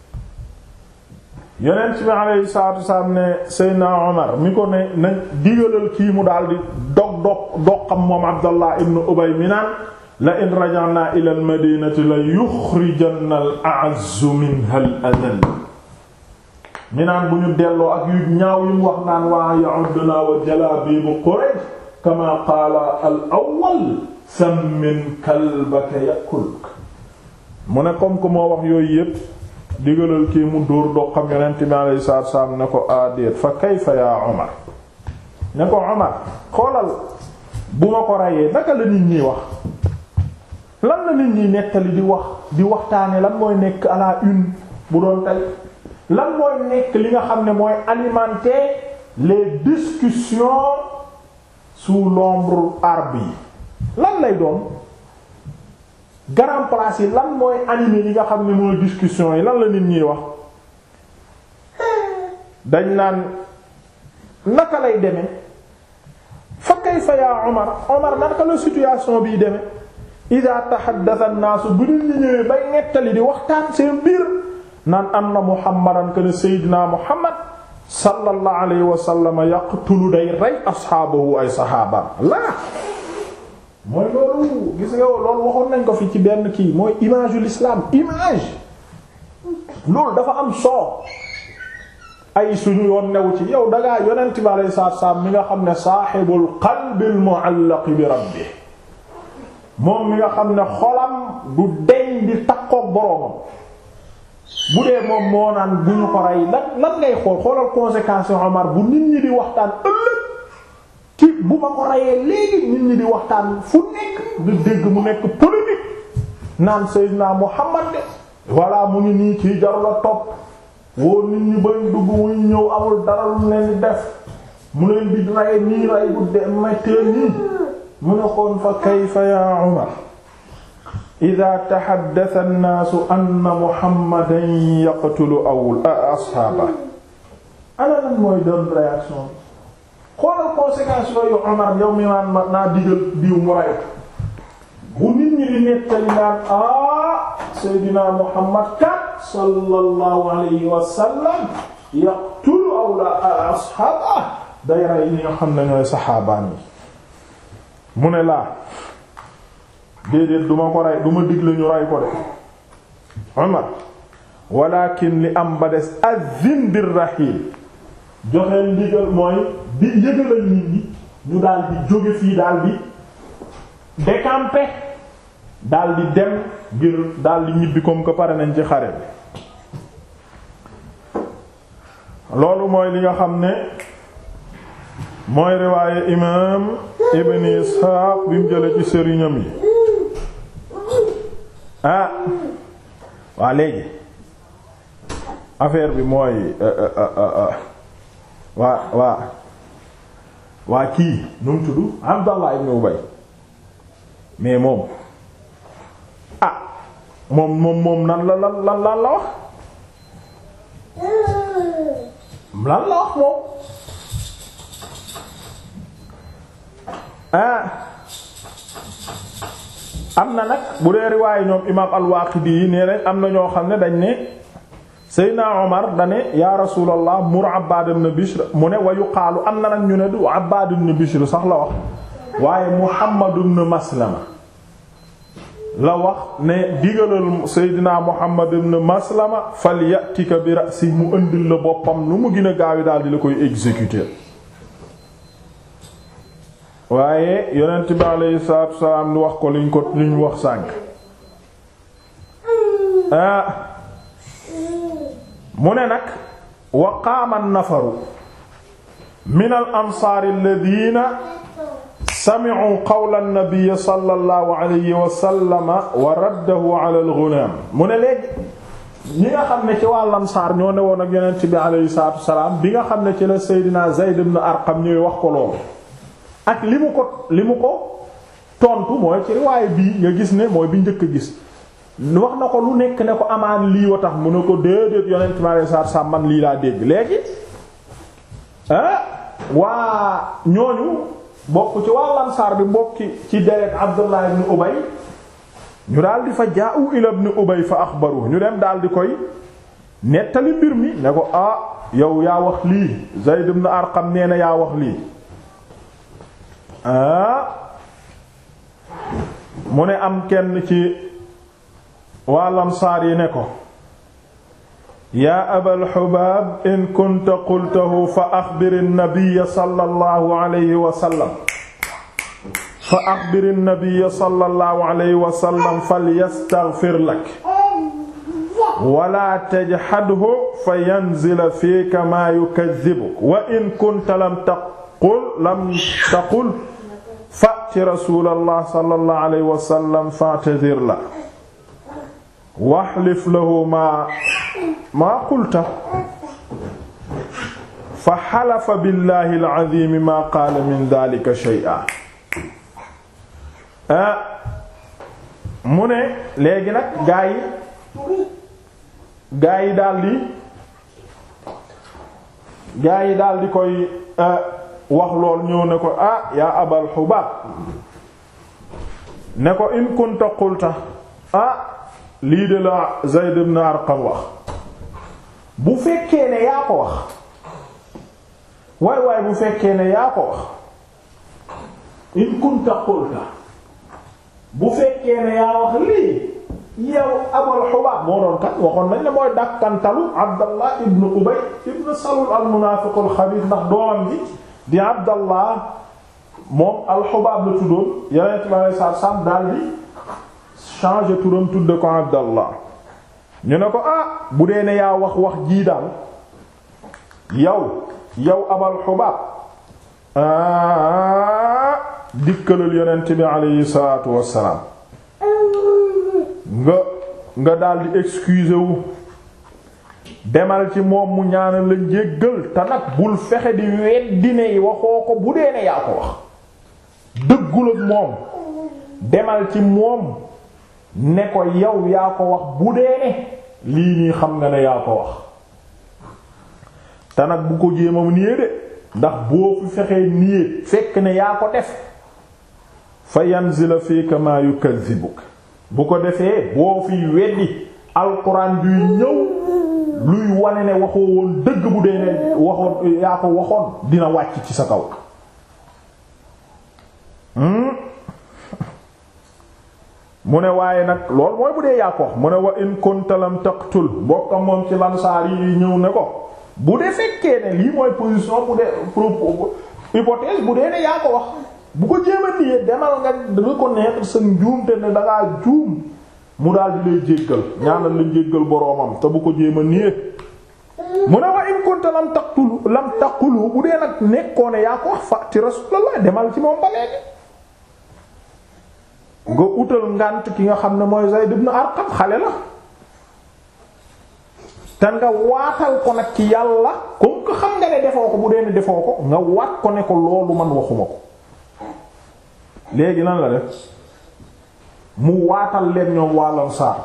yonent bi aleyhi salaatu wasalaam ne seydna omar mi ko ne na digalal kii mu daal di dog dog doqam moom abdallah ibnu ubay mi naan la in raja'na ila al madinati la yuxrijanna al a'azzu minha al adall mi naan bu ñu delloo ak yu ñaaw yi mu wax naan waa ya'udduna wa jalabibu Quraysh kama qaala al awwal sammin kalbaka yakuluk mu ne comme que moo wax yooyu yépp digalal kii mu dóor doqam yonent bi alayhi salaatu salaam ne ko aadéet fa kayfa yaa Umar ne ko Umar xoolal bu ma ko reyee naka la nit ñi wax lan la nit ñi nettali di wax di waxtaane lan mooy nekk à la une bu doon tey lan mooy nekk li nga xam ne mooy alimenter les discussions sous l'ombre arbre yi lan lay doon grand place yi lan mooy animer li nga xam ne mooy discussion yi lan la nit ñiy wax dañ naan naka lay demee fa kayfa ya Omar Omar naka la situation biy demee ida tahaddatha an-naas bu nit ñi ñëwee bay nettali di waxtaan seen biir naan anna muhammadan kana sayyidina muhammad sallallahu alayhi wa sallam yaqtulu day rey asxaabahu ay saxaaba laa mooy loolu gis nga loolu waxoon nañ ko fi ci benn kii mooy image ul islam image loolu dafa am solo ay suñu yoon new ci yow dangaa yonent bi alayhi salaatu salaam mi nga xam ne saaxibul qalbil mu'allaq bi rabbih moom mi nga xam ne xolam du deñ di takkook boroomam bu dee moom moo naan bu ñu ko rey lan lan ngay xool xoolal conséquences Omar bu nit ñi di waxtaan ëllëg ci bu ma ko reyee léegi nit ñi di waxtaan fu nekk di dégg mu nekk politique naan Seydina Muhammad de voilà mu ngi nii kii jaru la topp woo nit ñi bañ dugg muy ñëw amul dara lu leen di def mu leen di rey nii rey bu de mettee nii mu ne xoon fa kayfa ya Umar ida taxaddasa annaasu anna Muhammadan yaqtulu awul asxaaba ana lan mooy doon réaction bi xoolal conséquences yooyu Umar yow mi naan ma naa digal diw mu rey bu nit ñi di nettali naan ah Seydina Muhammad kat sallallahu alayhi wa sallam yaqtulu awla asxaaba day rey ñi nga xam ne ñooy saxaabaan yi mu ne laa déedéet duma ko rey duma digle ñu rey ko de Umar walakin li am ba des azin bir rahil joxeel ndigal mooy di yëgalal nit ñi ñu daal di jóge fii daal di décamper daal di dem ngir daal di ñibbi comme que pare nañ ci xare bi loolu mooy li nga xam ne mooy riwaaye imaam ibn Isxaaq bi mu jële ci sëriñam yi ah waa léegi affaire bi mooy waa waa waa kii nu mu tudd Abdallah ibn Ubay mais moom ah moom moom moom nan la lan lan lan la wax lan la wax moom ah am na nag bu dee riwaayu ñoom imaam al-Waaqidi yi nee nañ am na ñoo xam ne dañ ne Seydina Omar dane yaa rasulallah mur Abbaad ibn Bishr mu ne wa yuqaalu am na nag ñu ne du Abbaad ibn Bishr sax la wax waaye Muhammad ibn Maslama la wax ne digalal Seydina Muhammad ibn Maslama falyatika bi ra'si mu ëndil la boppam lu mu gën a gaawi daal di la koy exécuter waaye yonent bi alayhi salaatu wasalaam ni wax ko liñ ko liñ wax sànk ah mu ne nag wa qaama nafaru min al ansaar alladhiina sami'u qawla an-nabiy sallallahu alayhi wa sallam wa raddahu ala al-ghulaam mu ne léegi ñi nga xam ne ci wàll ansaar ñoo ne woon ak yonent bi alayhi salaatu wasalaam bi nga xam ne ci la Seydina Zayd ibn Arqam ñuy wax ko loolu ak li mu ko li mu ko tontu mooy ci riwaaye bii nga gis ne mooy bi njëkk a gis wax na ko lu nekk ne ko amaan lii wa tax mu ne ko déedéet yonent mi alayhi salaatu salaam man lii laa dégg léegi ah waa ñooñu bokk ci waa Ansaar bi bokki ci deret Abdullah ibn Ubay ñu daal di fa jaa'u ila ibn Ubay fa axbaru ñu dem daal di koy nettali mbir mi ne ko ah yow yaa wax lii Zayd ibn Arqam nee na yaa wax lii mu ne am kenn ci waa lamsaar yi ne ko yaa abal xubaab in kunta qultahu fa axbiri nabiyya sallallahu alayhi wa sallam fa axbiri nabiyya sallallahu alayhi wa sallam falyastaghfir lak wala tajhadhu fa yanzila fiika maa yukadhibuk wa in kunta lam taqul lam taqul fa'ti rasulallah sallallahu alayhi wa sallam fa'tadhir la wahlif lahu maa maa qulta fa halafa billahi al-azim maa qaala min dhalika shay'an ah mu ne léegi nag gaa yi gaa yi daldi gaa yi daldi koy wax lool ñëw ne ko ah yaa abal xubaab ne ko in kunta qulta ah lii de la Zayd ibn Arqam wax bu fekkee ne yaa ko wax waay waay bu fekkee ne yaa ko wax in kunta qulta bu fekkee ne yaa wax lii yow abal xubaab moo doon kat waxoon nañ la mooy dàkkantalu Abdallah ibn Ubay ibn Salul al munaafiqul xabiis ndax doomam ji di Abdallah moom alxubaab la tuddoon yeneen ma lay saar sam daal di changer turam tudde ko abdallah ñu ne ko ah bu dee ne yaa wax wax jii daal yow yow abal xubaab ah dikkalal yonent bi aleyhi salaatu wassalaam nga nga daldi excuser wu demal ci moom mu ñaanal la njéggal te nag bul fexe di weddi ne waxoo ko bu dee ne yaa ko wax dëggul ak moom demal ci moom ne ko yow yaa ko wax bu dee ne lii nii xam nga ne yaa ko wax te nag bu ko jéema nié de ndax boo fi fexee nié fekk ne yaa ko def fa yanzila fika ma yukadhibuk bu ko defee boo fi weddi alquran juy ñëw luy wane ne waxoo woon dëgg bu dee ne waxoon yaa ko waxoon dina wàcc ci sa kaw mu ne waaye nag loolu mooy bu dee yaa ko wax mu ne wa in kunta lam taqtul bokkam moom ci lansaar yi ñëw ne ko bu dee fekkee ne lii mooy position bu dee propos hypothèse bu dee ne yaa ko wax bu ko jéem a nié demal nga reconnaître sa njuum te ne dangaa juum mu daal di lay jéggal ñaanal la jéggal boroomam te bu ko jéem a nié mu ne wa in kunta lam taqtulu lam taqulu bu dee nag nekkoo ne yaa ko wax fa ci rasulullah demal ci moom ba léegi nga utal ngànt ki nga xam ne mooy Zayd ibn Arqam xale la te nga waatal ko nag ci yàlla comme que xam nga ne defoo ko bu dee ne defoo ko nga waat ko ne ko loolu man waxuma ko léegi lan la def mu waatal leen ñoom wàllam saar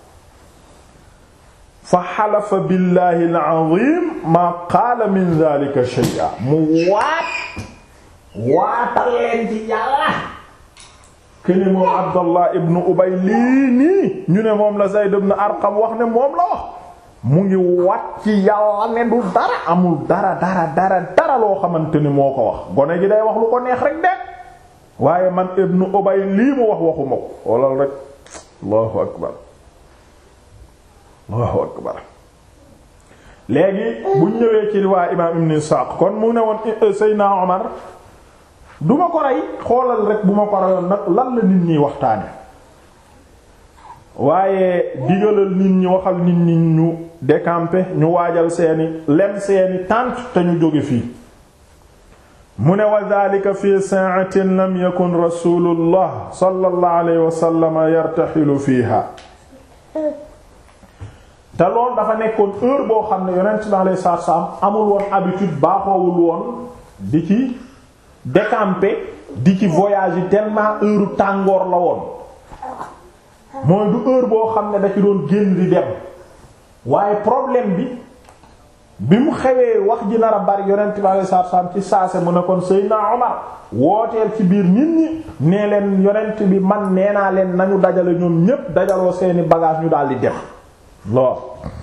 fa xalafa billahi al-azim ma qaala min dhalika shay'a mu waat waatal leen ci yàlla kene moom Abdallah ibn Ubay lii nii ñu ne moom la Zayd ibn Arqam wax ne moom la wax mu ngi wat ci yàlla ne du dara amul dara dara dara dara loo xamante ni moo ko wax gone gi day wax lu ko neex rek de waaye man ibn Ubay lii mu wax waxuma ko xoolal rek Allahu akbar Allahu akbar léegi buñ ñëwee ci riwaay imaam Ibn Isaaq kon mu ne woon Seydina Omar du ma ko rey xoolal rek bu ma ko reyoon nag lan la nit ñi waxtaane waaye digalal nit ñi waxal nit ñi ñu décamper ñu waajal seeni lem seeni tànt te ñu jóge fii mu ne wa dhalika fi sa'atin lam yakun rasulullah sallallahu alayhi wa sallam yartaxilu fiha te loolu dafa nekkoon heure boo xam ne yonent bi alayhi salaatu salaam amul woon habitude baaxoowul woon di ci décamper di ci voyage yi tellement heure tàngoor la woon mooy du heure boo xam ne da ci doon génn di dem waaye problème bi bi mu xewee wax ji nar a bari yonent bi alayhi salaatu salaam ci saase mu ne kon Seydina Omar wooteel ci biir nit ñi nee leen yonent bi man nee naa leen nañu dajale ñoom ñépp dajaloo seeni bagage ñu daal di dem lool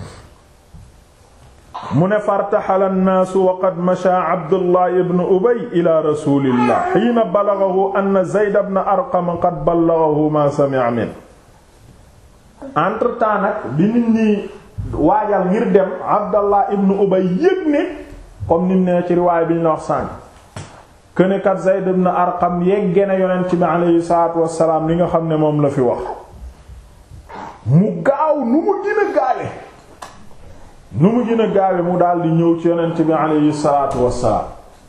mu ne fartaxala annaasu wa qad masha Abdullah ibn Ubay ila rasulillah xiina balagahu anna Zayd ibn Arqam qad ballagahu ma sami'a min entre temps nag bi nit ñi waajal ngir dem Abdallah ibn Ubay yëg ne comme nim ne ci riwaay bi ñu la wax sànq këne kat Zayd ibn Arqam yegge na yonent bi aleyhi salaatu wassalaam li nga xam ne moom la fi wax mu gaaw nu mu gën a gaawe nu mu gën a gaawe mu daal di ñëw ci yonent bi aleyhi salaatu wassalaam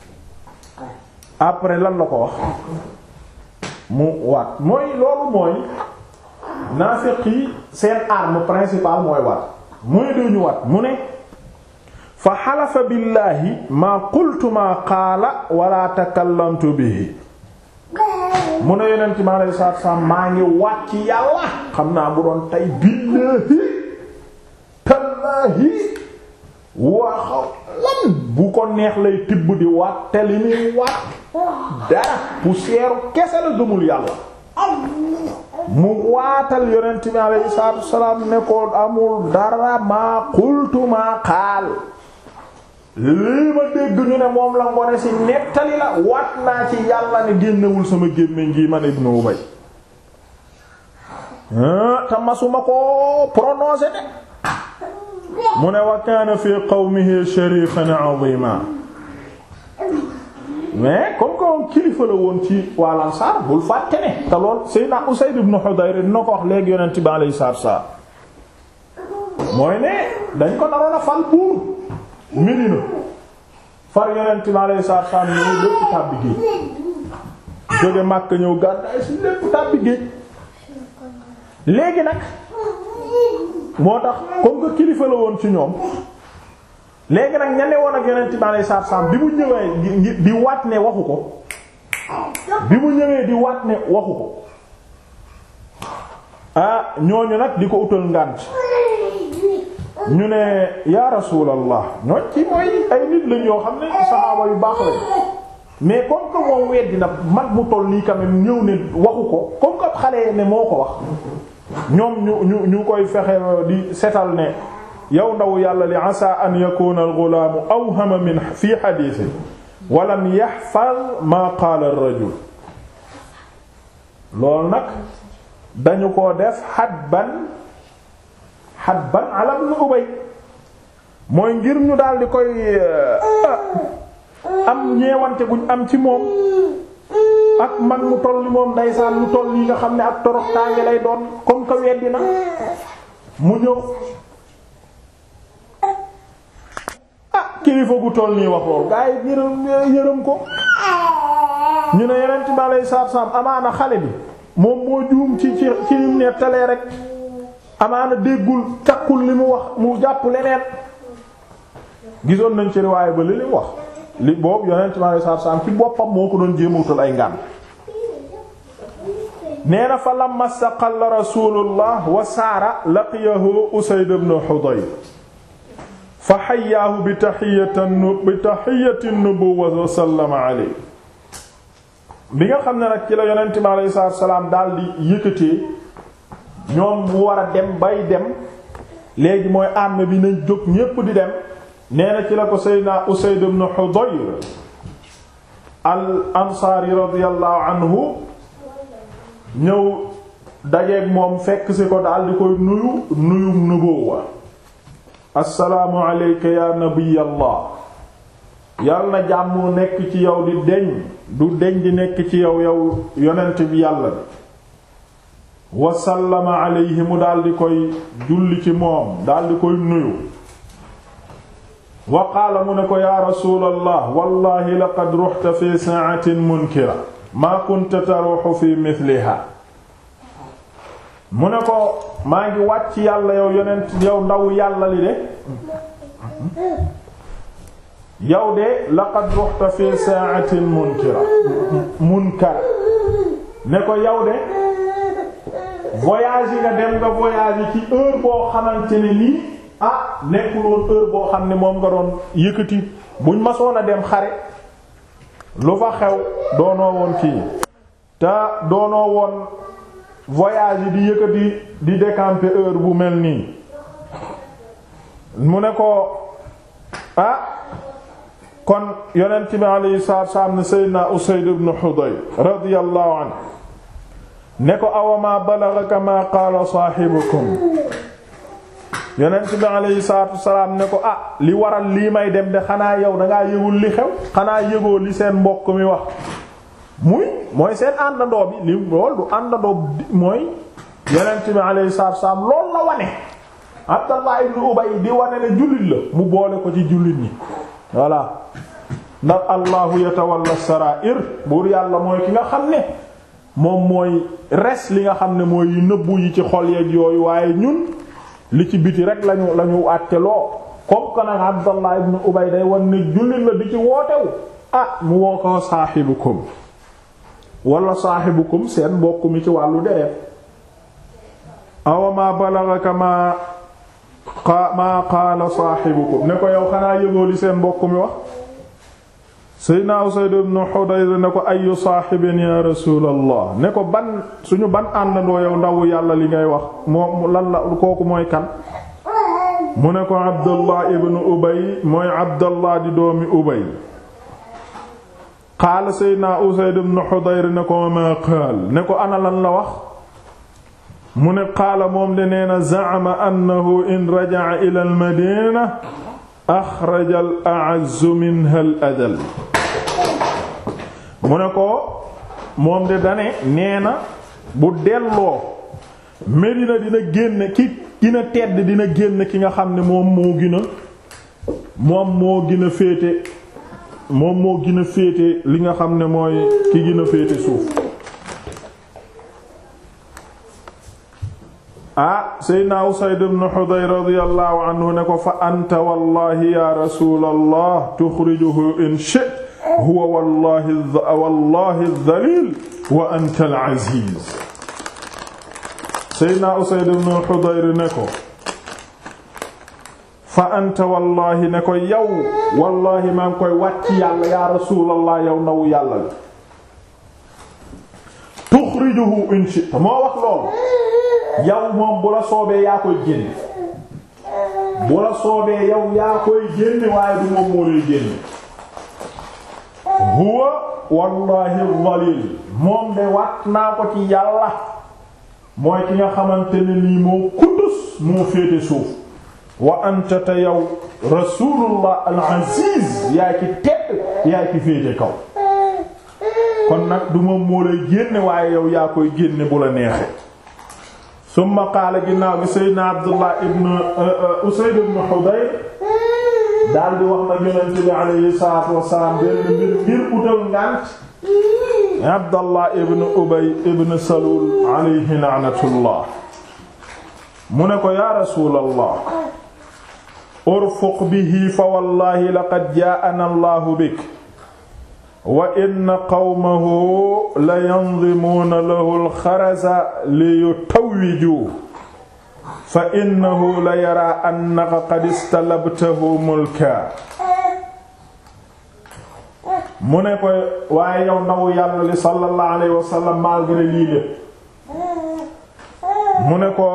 après lan la ko wax mu waat mooy loolu mooy naafiq yi seen arme principale mooy waat mooy duñu waat mu ne fa xalafa billaahi maa qultu maa qaala wala takallamtu bihi mu ne yonent mi alayhi salaatu wassalaam maa ngi waat ci yàlla xam naa bu doon tey billaahi tallaahi waaxaw lan bu ko neex lay tibb di waat te li muy waat dara poussière kese la gëmul yàlla mu waatal yonent bi alayhi salaatu wassalaam ne ko amul dara maa qultu maa qaal lii ma dégg ñu ne moom la ngone ci nettali la wat naa ci yàlla ne génnewul sama gémmiñ gi man Ibnu Ubay te masuma ko prononcer de mu ne wa kaana fi qawmihi sharifan azima mais comme que moom kilifa la woon ci waa Ansaar bul fàtte ne te lool Seydina Usayd ibn Hudayr dina ko wax léegi yonent bi alayhi salaatu salaam mooy ne dañ ko naroon a fal buur Medina far yonent bi alayhi salaatu salaam ñëw lépp tàbbi géej jóge Makka ñëw gàddaay si lépp tàbbi géej léegi nag moo tax comme que kilifa la woon ci ñoom léegi nag ña ne woon ak yonent bi alayhi salaatu salaam bi mu ñëwee di waat ne waxu ko bi mu ñëwee di waat ne waxu ko ah ñooñu nag di ko utal ngànt ñu ne yaa rasuulallah ñooñ ci mooy ay nit lañ yoo xam ne saxaaba yu baax lañ mais comme que moom weddi na mag mu toll nii quand même ñëw ne waxu ko comme que xale ne moo ko wax ñoom ñu ñu ñu koy fexe di setal ne yow ndaw yàlla li asa an yakuna al-ghulaamu awhama min fi hadiisi wa lam yahfaz ma qaala ar-rajul loolu nag dañu ko def hadban hadban ala ibn Ubay mooy ngir ñu daal di koy am ñeewante guñ am ci moom ak mag mu toll ni moom ndeysaan lu toll yi nga xam ne ak toroxtaange lay doon comme que weddi na mu ñëw ah kilifa gu toll nii wax lool gaa yi yërëm yërëm ko ñu ne yeneen ci balay saab-saab amaana xale bi moom moo juum ci ci ci lim ne talee rek amaana déggul takkul li mu wax mu jàpp leneen gisoon nañ ci riwaaye ba li li wax li boobu yonent mi alayhi salaatu salaam ci boppam moo ko doon jéemawutal ay ngaan nee na fa lamma staqalla rasulullah wa saara laqiyahu usayd ibn hudayr fa xayyaahu bi tahiyatin bi tahiyatin nubuwwa wa sallama alayhi bi nga xam ne nag ci la yonent mi alayhi salaatu salaam daal di yëkkatee ñoom mu war a dem bay dem léegi mooy armée bi nañ jóg ñépp di dem nee na ci la ko seydna Usayd ibn Hudayr al ansaari radiyallahu anhu ñëw dajeeg moom fekk si ko daal di koy nuyu nuyu nubuwa assalaamu alayka ya nabiyallah yal na jàmm nekk ci yow di deñ du deñ di nekk ci yow yow yonent bi yàlla bi wasallama alayhi mu daal di koy julli ci moom daal di koy nuyu wa qaala mu ne ko yaa rasuulallah wallahi laqad ruxta fi saatin munkira maa kunta taruxu fi mithliha mu ne ko maa ngi wàcc yàlla yow yonent yow ndaw yàlla li de yow de laqad ruxta fi saatin munkira munkara ne ko yow de voyage yi nga dem nga voyage yi ci heure boo xamante ne nii ah nekkul woon heure boo xam ne moom nga doon yëkkati buñ masoon a dem xare lu fa xew doonoo woon kii te doonoo woon voyage yi di yëkkati di décamper heure bu mel nii mu ne ko ah kon yonent bi alayhi salaatu wassalaam ne Seydina Usayd ibn Hudayr radiyallahu anhu ne ko awama balaghaka ma qaala saahibukum yonent bi alayhi salaatu wassalaam ne ko ah li waral lii may dem de xanaa yow dangaa yëgul li xew xanaa yëgoo li seen mbokk mi wax muy mooy seen àndandoo bi li lool du àndandoo mooy yonent bi alayhi salaatu wassalaam lool la wane Abdallah ibn Ubay di wane ne jullit la mu boole ko ci jullit ñi voilà ndax allahu yatawalla sarair buur yàlla mooy ki nga xam ne moom mooy res li nga xam ne mooy yu nëbbu yi ci xol yeeg yooyu waaye ñun li ci biti rek lañu lañu àtte loo comme que nag Abdallah ibn Ubay day wan ne jullit la di ci wootewu ah mu woo ko saaxibukum wala saaxibukum seen mbokk mi ci wàllu deret awama balaghaka ma ma qaala saaxibukum ne ko yow xanaa yëgoo li seen mbokk mi wax Seydina Usayd ibn Hudayr ne ko ayu saaxibin ya rasuulallah ne ko ban suñu ban àndandoo yow ndawu yàlla li ngay wax moom lan la kooku mooy kan mu ne ko Abdullah ibn Ubay mooy Abdullah di doomi Ubay qaala Seydina Usayd ibn Hudayr ne ko ma qaal ne ko ana lan la wax mu ne qaala moom de nee na za'ama annahu in raja'a ila al-madina axraja al-a'azzu minha al-adall mu ne ko moom de dane nee na bu delloo Medina dina génn ki dina tedd dina génn ki nga xam ne moom moo gën a moom moo gën a féete moom moo gën a féete li nga xam ne mooy ki gën a féete suuf ah seydna Usayd ibn Hudayr radiyallahu anhu ne ko fa anta wallahi ya rasulallah tuxrijuhu in shi'ta huwa wallahi wallahi ad-dhalil wa anta al-aziz seydna Usayd ibn Hudayr ne ko fa anta wallahi ne ko yow wallahi maa ngi koy wàcc yàlla ya rasulallah yow nawu yàlla li tuxrijuhu in shi'ta moo wax loolu yow moom bu la soobee yaa koy génne bu la soobee yow yaa koy génne waaye du moom moo lay génne huwa wallahi dhalil moom de wat naa ko ci yàlla mooy ki nga xamante ne nii moo kuddus moo féete suuf wa anta te yow rasulullah al aziz yaay ki tedd yaay ki féete kaw kon nag du moom moo lay génne waaye yow yaa koy génne bu la neexee summa qaala ginnaaw gi seydna abdullah ibn usayd ibn hudayr daal di wax nag yonent bi alayhi salaatu wassalaam benn mbir ngir utal ngànt abdallah ibn ubay ibn salul alayhi la'natullah mu ne ko yaa rasuulallah urfuq bihi fa wallahi laqad jaa'ana allahu bik wa inna qawmahu la yandimuuna lahu alxarasa li yutawwiju fa innahu la yara annaka qad istalabtahu mulka mu ne ko waaye yow ndaw yàlla li sallallahu alayhi wa sallam malgré lii lépp mu ne ko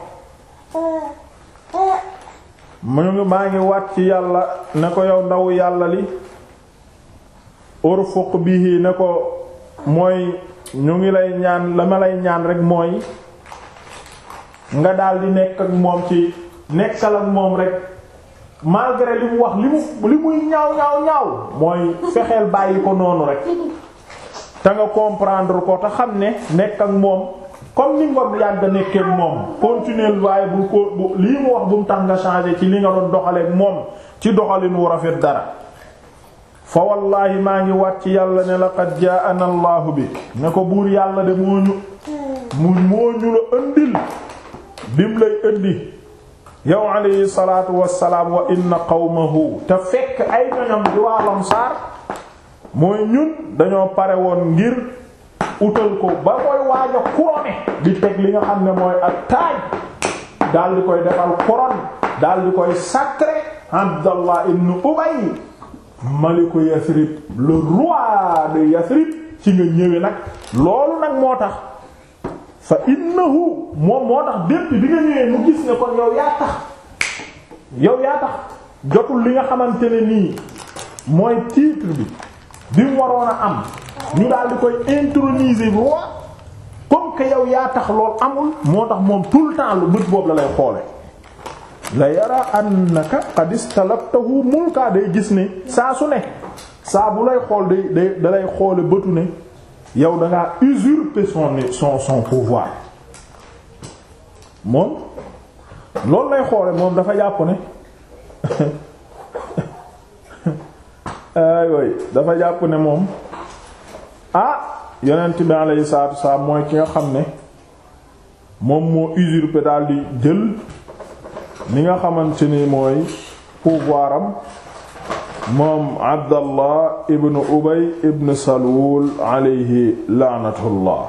mu ngi maa ngi wat ci yàlla ne ko yow ndaw yàlla li urfuq bihi ne ko mooy ñu ngi lay ñaan la ma lay ñaan rek mooy nga daal di nekk ak moom ci nekkal ak moom rek malgré li mu wax li mu li muy ñaaw ñaaw ñaaw mooy fexeel bàyyi ko noonu rek te nga comprendre ko te xam ne nekk ak moom comme ni nga yàgg nekkee moom continuer waaye bu ko bu lii mu wax bu mu tax nga changer ci li nga doon doxaleek moom ci doxalin wu rafet dara fa wallaahi maa ngi wat ci yàlla ne laqad jaa'ana allahu bi ne ko buur yàlla de moo ñu mu moo ñu la ëndil bim lay ëndi yow alayhi salaatu wassalaam wa inna qawmahu te fekk ay ñoñam di waa Ansaar mooy ñun dañoo pare woon ngir utal ko ba koy waaj a couronné di teg li nga xam ne mooy ak taaj daal di koy defal couronne daal di koy sacré Abdallah ibn Ubay maliku Yathrib le roi de Yathrib ci nga ñëwee nag loolu nag moo tax fa innahu moom moo tax bépp bi nga ñëwee mu gis ne kon yow yaa tax yow yaa tax jotul li nga xamante ne nii mooy titre bi bi mu waroon a am ñu daal di koy introniser roi comme que yow yaa tax lool amul moo tax moom tout le temps lu bët boobu la lay xoole la yara annaka qad istalabtahu mulka day gis ne saa su ne saa bu lay xool day day da lay xoole bëtu ne yow da ngaa usurper son son son pouvoir moom loolu lay xoole moom dafa jàpp ne ay dafa jàpp ne moom ah yonent bi alayhi salaatu wassalaam mooy ki nga xam ne moom moo usurper daal di jël ni nga xamante ni mooy pouvoir am moom Abdallah ibn Ubay ibn Salul alayhi laanatullah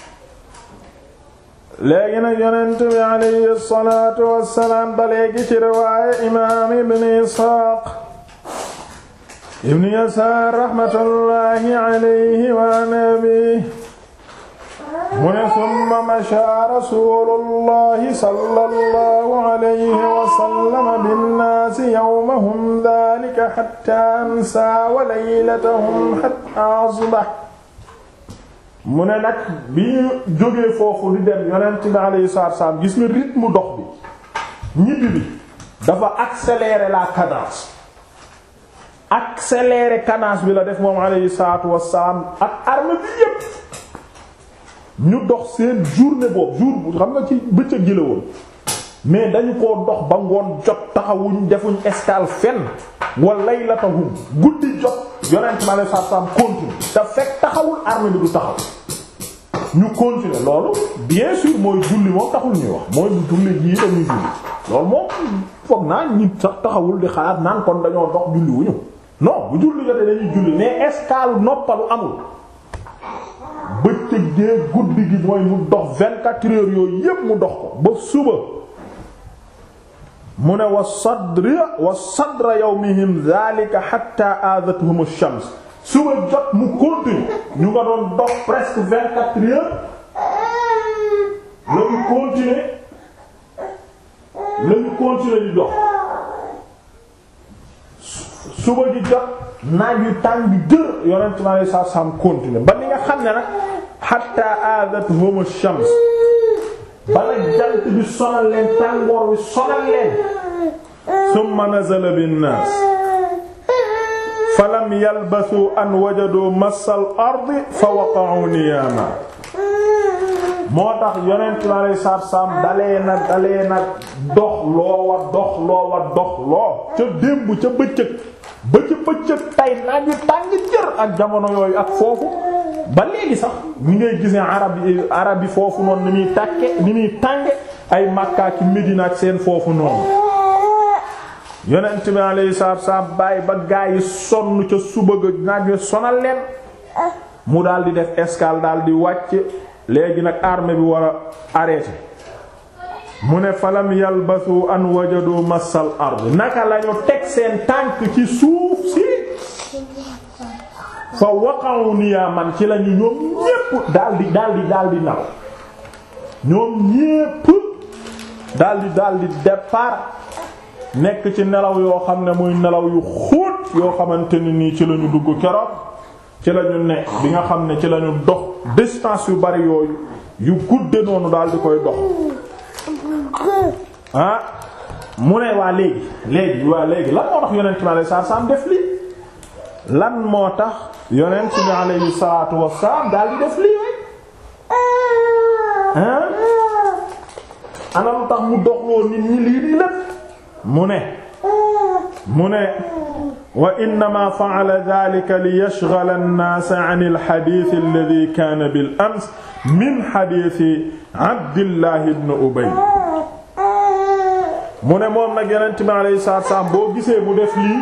léegi nag yonent bi alayhi salaatu wassalaam ba léegi ci riwaaya imaam ibn Isxaaq ibn Yasaar raxmatullaahi alayhi wa nabi mu ne summa mashaa rasuulullahi sallallahu alayhi wa sallam binnaasi yawmahum daalika hattaa amsaa wa laylatahum hattaa asbaha mu ne nag bi ñu jógee foofu di dem yonent bi alayhi salaatu wa salaam gis nga rythme dox bi ñibbi bi dafa accélérer la cadence accélérer cadence bi la def moom alayhi salaatu wassalaam ak armée bi yépp ñu dox seen journée boobu jour xam nga ci bëccëg gi la woon mais dañu koo dox ba ngoon jot taxawuñ defuñ escale fenn wa laylatahum guddi jot yonent mi alayhi salaatu wassalaam continue te fekk taxawul armée bi du taxaw ñu continuer loolu bien sûr mooy julli moom taxul ñuy wax mooy bu julli jii dañuy julli loolu moom foog naa nit sax taxawul di xalaat naan kon dañoo dox julli wuñu non bu julli jotee dañuy julli mais escale noppalu amul bëccëg gee guddi gi mooy mu dox vingt-quatre heures yooyu yépp mu dox ko ba suba mu ne wa sadri wa sadra yawmihim dhalika hatta aadathum ash-shams suba jot mu continue ñu nga doon dox presque vingt-quatre heures la ñu continuer la ñu continuer di dox suba ji jot naaj yu tàng bi dër yonent mi alei satu salaam continuer ba ni nga xam ne nag hatta aadathum ash-shams bala jant bi sonal leen tàngoor wi sonal leen summa nazala bin naas falam yalbasu an wajadu massal ardi fa waqa'u niyaama moo tax yonent bi alei salaatu salaam dalee na dalee na dox loo wa dox loo wa dox loo ca démb ca bëccëg ba ca bëccëg tay naaj wi tàng jër ak jamono yooyu ak foofu ba léegi sax ni ngay gisee arab yi arab yi foofu noonu ni muy tàkke ni muy tànge ay Makka ki Medina ak seen foofu noonu yonent bi alayhi salaatu wasallam bàyyi ba gaa yi sonn ca suba ga naaj wi sonal leen mu daal di def escale daal di wàcc léegi nag armée bi war a arrêté mu ne falam yalbasu an wajadu massal ard naka lañu teg seen tànk ci suuf si fa waqa'u niyaman ci lañu ñoom ñépp daldi daldi daldi naw ñoom ñépp daldi daldi départ nekk ci nelaw yoo xam ne muy nelaw yu xóot yoo xamante ni nii ci lañu dugg keroog ci lañu nekk bi nga xam ne ci lañu dox distance yu bari yooyu yu gudde noonu daldi koy dox ah mu ne waa léegi léegi waa léegi lan moo tax yonent bi alayhi salaatu salaam def lii lan moo tax yonent bi alayhi salaatu wassalaam daal di def lii ah ana lu tax mu doxloo nit ñi lii nii lépp mu ne mu ne wa innama fa'ala dhalika li yashghala an-nas 'an al-hadith alladhi kana bil ams min hadith Abdillah ibn Ubay mu ne moom nag yonent bi alayhi salaatu wassalaam boo gisee mu def lii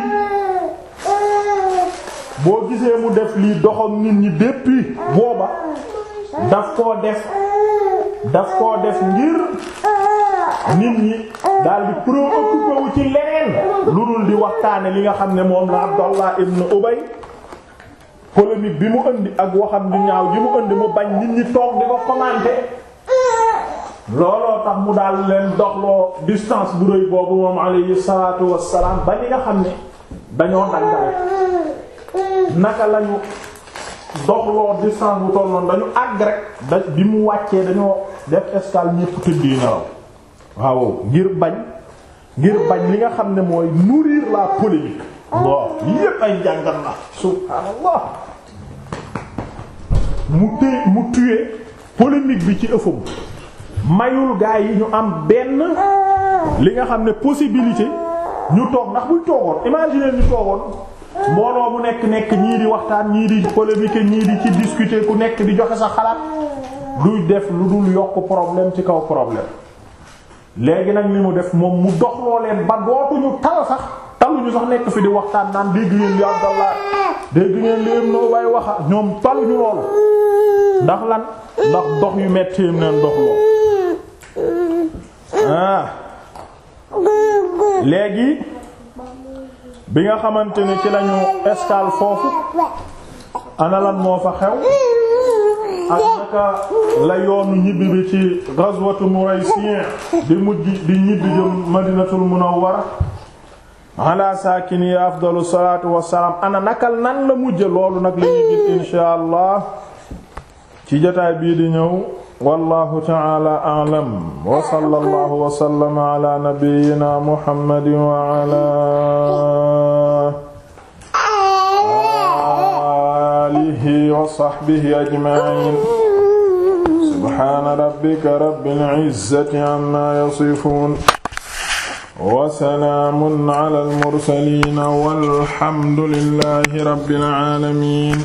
boo gisee mu def lii doxam nit ñi depuis booba daf koo def daf koo def ngir nit ñi daal di préoccupé wu ci leneen lu dul di waxtaane li nga xam ne moom la Abdallah ibn Ubay polémique bi mu indi ak waxam di ñaaw ji mu indi mu bañ nit ñi toog di ko commenter looloo tax mu daal leen doxloo distance bu rëy boobu moom alayhi salaatu wassalaam ba ñi nga xam ne dañoo dangale naka lañu doxloo distance bu toll noonu dañu àgg rek da bi mu wàccee dañoo def escale ñépp tëddee nelaw waaw ngir bañ ngir bañ li nga xam ne mooy nourrir la polémique bon yépp ay jàngal la subhaanallah mu téye mu tuye polémique bi ci ëffam mayul gaa yi ñu am benn li nga xam ne possibilité ñu toog ndax buñ toogoon imaginer ñu toogoon mbooloo mu nekk nekk ñii di waxtaan ñii di polémique ñii di ci discuter ku nekk di joxe sa xalaat duy def lu dul yokk problème ci kaw problème léegi nag li mu def moom mu doxloo leen ba dootuñu tal sax taluñu sax nekk fi di waxtaan naan dégg ngeen li Abdallah dégg ngeen léem noo bay waxa ñoom taluñu loolu ndax lan ndax dox yu metti yim neen dox lool ah léegi bi nga xamante ni ci lañu escale foofu ana lan moo fa xew ak naka la yoonu ñibbi bi ci ghazwatu Muraysiyan di mujj di ñibbi jëm Madinatul Munawwara ala saakini afdalu salaatu wassalaam ana nakal nan la mujj loolu nag la ñuy gis insha allah ci jotaay bii di ñëw wallahu ta'ala a'lam wa sallallahu wa sallama ala nabiyyina muhammadin wa ala aalihi wa sahbihi ajma'iin subhaana rabbika rabbil izzati amma yasifuun wa salaamun alal mursaliin walhamdu lillahi rabbil aalamiin